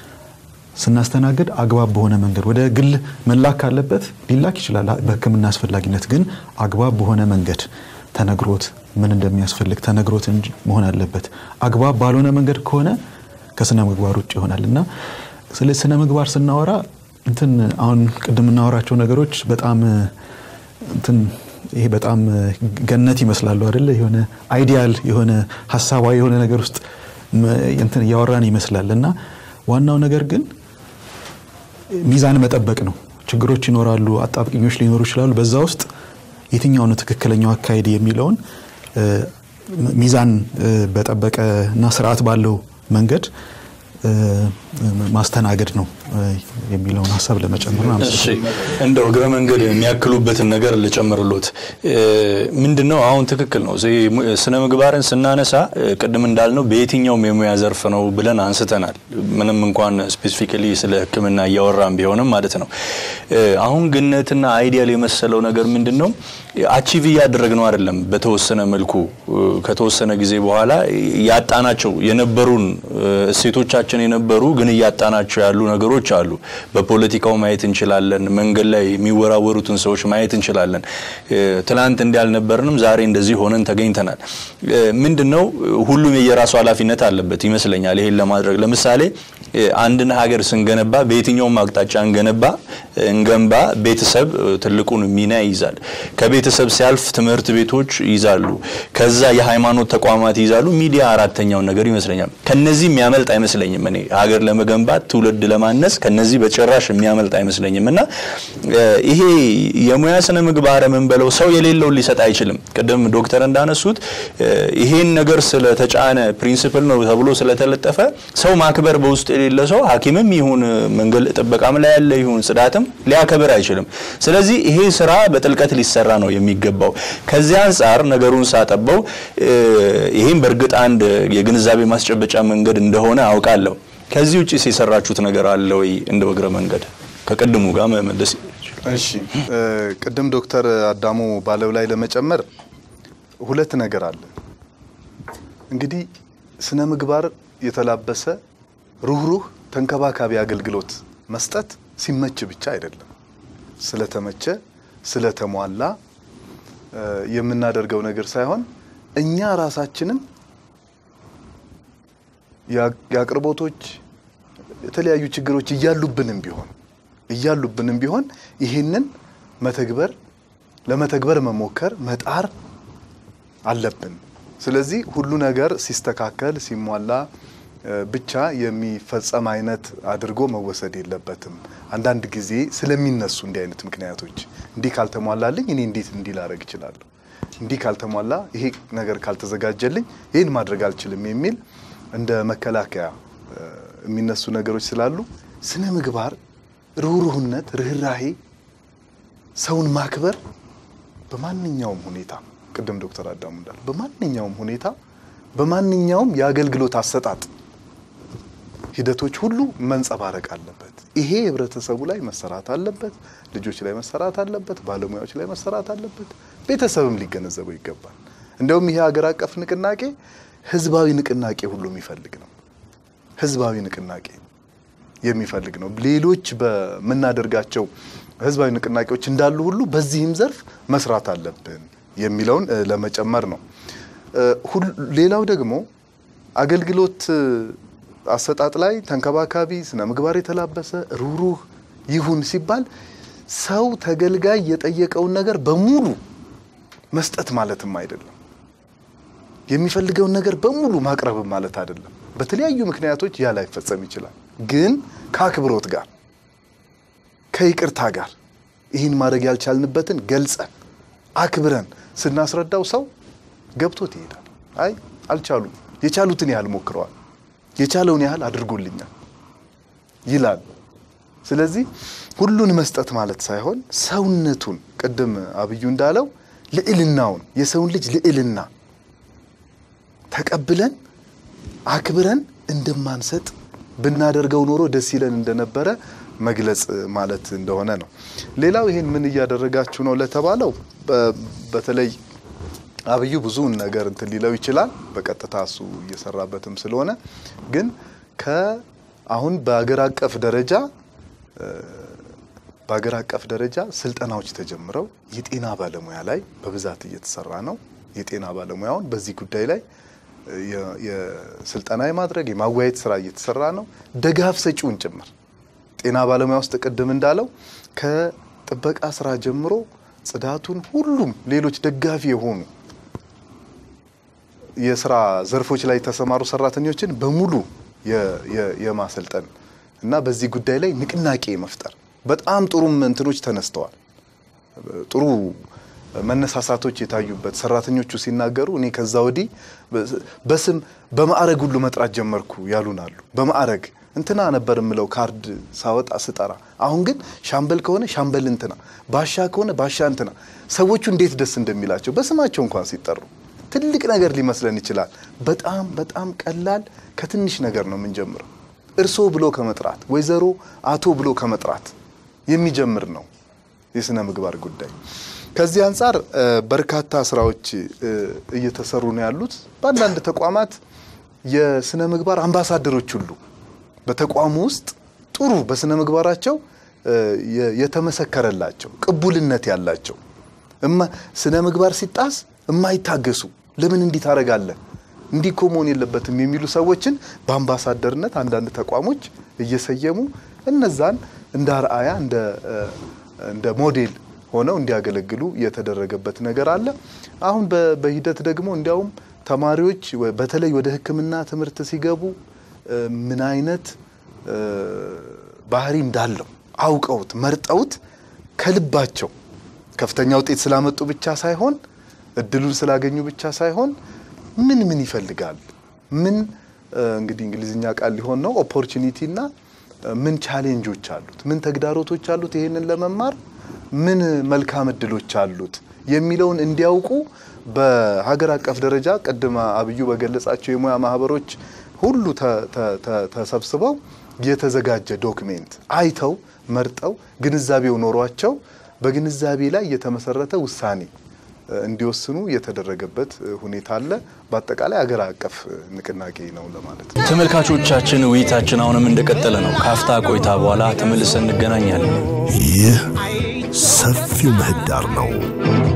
ስናስተናግድ አግባብ በሆነ መንገድ ወደ ግል መላክ ካለበት ሊላክ ይችላል። በሕክምና አስፈላጊነት ግን አግባብ በሆነ መንገድ ተነግሮት ምን እንደሚያስፈልግ ተነግሮት እንጂ መሆን አለበት። አግባብ ባልሆነ መንገድ ከሆነ ከስነ ምግባር ውጭ ይሆናል እና ስለ ስነ ምግባር ስናወራ እንትን አሁን ቅድም የምናወራቸው ነገሮች በጣም እንትን ይሄ በጣም ገነት ይመስላሉ አይደለ? የሆነ አይዲያል የሆነ ሀሳባዊ የሆነ ነገር ውስጥ መ- እንትን እያወራን ይመስላል እና ዋናው ነገር ግን ሚዛን መጠበቅ ነው። ችግሮች ይኖራሉ፣ አጣብቅኞች ሊኖሩ ይችላሉ። በዛ ውስጥ የትኛው ነው ትክክለኛው አካሄድ የሚለውን እ፣ ሚዛን እ፣ በጠበቀ እና ስርዓት ባለው መንገድ እ፣ ማስተናገድ ነው እ፣ የሚለውን ሀሳብ ለመጨመር ነው። እሺ እንደው እግረ መንገድ የሚያክሉበትን ነገር ልጨምርሎት። ምንድን ነው አሁን ትክክል ነው። እዚህ mu- ስነ ምግባርን ስናነሳ እ፣ ቅድም እንዳልነው በየትኛውም የሙያ ዘርፍ ነው ብለን አንስተናል። ምንም እንኳን ስፔሲፊካሊ ስለ ሕክምና እያወራን ቢሆንም ማለት ነው። እ፣ አሁን ግነትና አይዲያል የመሰለው ነገር ምንድን ነው አቺቭ እያደረግ ነው አይደለም። በተወሰነ መልኩ እ፣ ከተወሰነ ጊዜ በኋላ ያጣናቸው የነበሩን እ፣ እሴቶቻችን የነበሩ ግን እያጣናቸው ያሉ ነገሮች አሉ። በፖለቲካው ማየት እንችላለን። መንገድ ላይ የሚወራወሩትን ሰዎች ማየት እንችላለን። እ፣ ትናንት እንዲህ አልነበርንም፣ ዛሬ እንደዚህ ሆነን ተገኝተናል። እ፣ ምንድን ነው ሁሉም የየራሱ ኃላፊነት አለበት ይመስለኛል ይሄን ለማድረግ ለምሳሌ እ፣ አንድን ሀገር ስንገነባ በየትኛውም አቅጣጫ እንገነባ እንገንባ ቤተሰብ እ፣ ትልቁን ሚና ይይዛል። ከቤተሰብ ሲያልፍ ትምህርት ቤቶች ይይዛሉ። ከዛ የሃይማኖት ተቋማት ይይዛሉ። ሚዲያ አራተኛውን ነገር ይመስለኛል። ከነዚህ የሚያመልጥ አይመስለኝም። እኔ ሀገር ለመገንባት ትውልድ ለማነስ ከነዚህ በጭራሽ የሚያመልጥ አይመስለኝም። እና እ፣ ይሄ የሙያ ስነ ምግባር የምንበለው ሰው የሌለውን ሊሰጥ አይችልም። ቅድም ዶክተር እንዳነሱት እ፣ ይሄን ነገር ስለተጫነ ፕሪንሲፕል ነው ተብሎ ስለተለጠፈ ሰው ማክበር በውስጥ የሌለ ሰው ሐኪምም ይሁን መንገድ ጥበቃም ላይ ያለ ይሁን ጽዳትም ሊያከብር አይችልም። ስለዚህ ይሄ ስራ በጥልቀት ሊሰራ ነው የሚገባው። ከዚህ አንጻር ነገሩን ሳጠበው እ፣ ይህም በእርግጥ አንድ የግንዛቤ ማስጨበጫ መንገድ እንደሆነ አውቃለሁ። ከዚህ ውጭ የሰራችሁት ነገር አለ ወይ? እንደ እግረ መንገድ ከቅድሙ ጋር መመለስ እሺ እ፣ ቅድም ዶክተር አዳሙ ባለው ላይ ለመጨመር ሁለት ነገር አለ። እንግዲህ ስነ ምግባር የተላበሰ ሩህሩህ ተንከባካቢ አገልግሎት መስጠት ሲመች ብቻ አይደለም። ስለተመቸ ስለተሟላ እ፣ የምናደርገው ነገር ሳይሆን እኛ ራሳችንን የአ- የአቅርቦቶች የተለያዩ ችግሮች እያሉብንም ቢሆን እያሉብንም ቢሆን ይህንን መተግበር ለመተግበር መሞከር መጣር አለብን። ስለዚህ ሁሉ ነገር ሲስተካከል ሲሟላ እ፣ ብቻ የሚፈጸም አይነት አድርጎ መወሰድ የለበትም። አንዳንድ ጊዜ ስለሚነሱ እንዲህ አይነት ምክንያቶች እንዲህ ካልተሟላልኝ እኔ እንዴት እንዲህ ላደርግ እችላለሁ፣ እንዲህ ካልተሟላ ይሄ ነገር ካልተዘጋጀልኝ ይህን ማድረግ አልችልም የሚል እንደ መከላከያ እ፣ የሚነሱ ነገሮች ስላሉ ስነ ምግባር፣ ርኅሩህነት፣ ርኅራሄ፣ ሰውን ማክበር በማንኛውም ሁኔታ ቅድም ዶክተር አዳሙ እንዳሉ በማንኛውም ሁኔታ በማንኛውም የአገልግሎት አሰጣጥ ሂደቶች ሁሉ መንጸባረቅ አለበት። ይሄ ህብረተሰቡ ላይ መሰራት አለበት፣ ልጆች ላይ መሰራት አለበት፣ ባለሙያዎች ላይ መሰራት አለበት፣ ቤተሰብም ሊገነዘበው ይገባል። እንደውም ይሄ ሀገር አቀፍ ንቅናቄ ህዝባዊ ንቅናቄ ሁሉ የሚፈልግ ነው። ህዝባዊ ንቅናቄ የሚፈልግ ነው። ሌሎች በምናደርጋቸው ህዝባዊ ንቅናቄዎች እንዳሉ ሁሉ በዚህም ዘርፍ መስራት አለብን የሚለውን እ፣ ለመጨመር ነው። እ፣ ሁል- ሌላው ደግሞ አገልግሎት እ፣ አሰጣጥ ላይ ተንከባካቢ፣ ስነ ምግባር የተላበሰ ሩህሩህ ይሁን ሲባል ሰው ተገልጋይ የጠየቀውን ነገር በሙሉ መስጠት ማለትም አይደለም። የሚፈልገውን ነገር በሙሉ ማቅረብም ማለት አይደለም። በተለያዩ ምክንያቶች ያ ላይፈጸም ይችላል። ግን ከአክብሮት ጋር ከይቅርታ ጋር ይህን ማድረግ ያልቻልንበትን ገልጸን አክብረን ስናስረዳው ሰው ገብቶት ይሄዳል። አይ አልቻሉም፣ የቻሉትን ያህል ሞክረዋል፣ የቻለውን ያህል አድርጎልኛል ይላል። ስለዚህ ሁሉን መስጠት ማለት ሳይሆን ሰውነቱን ቅድም አብዩ እንዳለው ልዕልናውን የሰውን ልጅ ልዕልና ተቀብለን አክብረን እንደማንሰጥ ብናደርገው ኖሮ ደስ ይለን እንደነበረ መግለጽ ማለት እንደሆነ ነው። ሌላው ይሄን ምን እያደረጋችሁ ነው ለተባለው በ- በተለይ አብዩ ብዙውን ነገር እንትን ሊለው ይችላል በቀጥታ እሱ እየሰራበትም ስለሆነ ግን ከአሁን በአገር አቀፍ ደረጃ በአገር አቀፍ ደረጃ ስልጠናዎች ተጀምረው የጤና ባለሙያ ላይ በብዛት እየተሰራ ነው። የጤና ባለሙያውን በዚህ ጉዳይ ላይ የ- የስልጠና የማድረግ የማወያየት ስራ እየተሰራ ነው። ደጋፍ ሰጪውን ጭምር ጤና ባለሙያ ውስጥ ቅድም እንዳለው ከጥበቃ ስራ ጀምሮ ጽዳቱን፣ ሁሉም ሌሎች ደጋፊ የሆኑ የስራ ዘርፎች ላይ የተሰማሩ ሰራተኞችን በሙሉ የ- የ- የማሰልጠን እና በዚህ ጉዳይ ላይ ንቅናቄ መፍጠር በጣም ጥሩም እንትኖች ተነስተዋል። ጥሩ መነሳሳቶች የታዩበት ሰራተኞቹ ሲናገሩ እኔ ከዛ ወዲህ በስም በማዕረግ ሁሉ መጥራት ጀመርኩ ያሉን አሉ። በማዕረግ እንትና ነበር የምለው ካርድ ሳወጣ ስጠራ፣ አሁን ግን ሻምበል ከሆነ ሻምበል እንትና፣ ባሻ ከሆነ ባሻ እንትና። ሰዎቹ እንዴት ደስ እንደሚላቸው በስማቸው እንኳን ሲጠሩ ትልቅ ነገር ሊመስለን ይችላል። በጣም በጣም ቀላል ከትንሽ ነገር ነው የምንጀምረው። እርሶ ብሎ ከመጥራት ወይዘሮ፣ አቶ ብሎ ከመጥራት የሚጀምር ነው የስነ ምግባር ጉዳይ። ከዚህ አንጻር እ፣ በርካታ ስራዎች እ፣ እየተሰሩ ነው ያሉት። በአንዳንድ ተቋማት የስነ ምግባር አምባሳደሮች ሁሉ በተቋሙ ውስጥ ጥሩ በስነ ምግባራቸው እ፣ የ- የተመሰከረላቸው ቅቡልነት ያላቸው እማ ስነ ምግባር ሲጣስ የማይታገሱ ለምን እንዲህ ታደርጋለህ እንዲህ እኮ መሆን የለበትም የሚሉ ሰዎችን በአምባሳደርነት አንዳንድ ተቋሞች እየሰየሙ እነዛን እንደ አርአያ እንደ እ፣ እንደ ሞዴል ሆነው እንዲያገለግሉ የተደረገበት ነገር አለ። አሁን በ- በሂደት ደግሞ እንዲያውም ተማሪዎች ወ- በተለይ ወደ ሕክምና ትምህርት ሲገቡ እ፣ ምን አይነት እ፣ ባህሪ እንዳለው አውቀውት መርጠውት ከልባቸው ከፍተኛ ውጤት ስላመጡ ብቻ ሳይሆን እድሉን ስላገኙ ብቻ ሳይሆን ምን ምን ይፈልጋል ምን እ፣ እንግዲህ እንግሊዝኛ ቃል ሊሆን ነው ኦፖርቹኒቲ እና እ፣ ምን ቻሌንጆች አሉት ምን ተግዳሮቶች አሉት ይሄንን ለመማር ምን መልካም እድሎች አሉት የሚለውን እንዲያውቁ በሀገር አቀፍ ደረጃ ቅድም አብዩ በገለጻቸው የሙያ ማህበሮች ሁሉ ተ- ተ- ተ- ተሰብስበው የተዘጋጀ ዶክሜንት አይተው መርጠው ግንዛቤው ኖሯቸው በግንዛቤ ላይ የተመሰረተ ውሳኔ እ፣ እንዲወስኑ የተደረገበት እ፣ ሁኔታ አለ። በአጠቃላይ ሀገር አቀፍ እ፣ ንቅናቄ ነው ለማለት ነው። ተመልካቾቻችን ውይይታችን አሁንም እንደቀጠለ ነው። ካፍታ ቆይታ በኋላ ተመልሰን እንገናኛለን። ይህ ሰፊው ምህዳር ነው።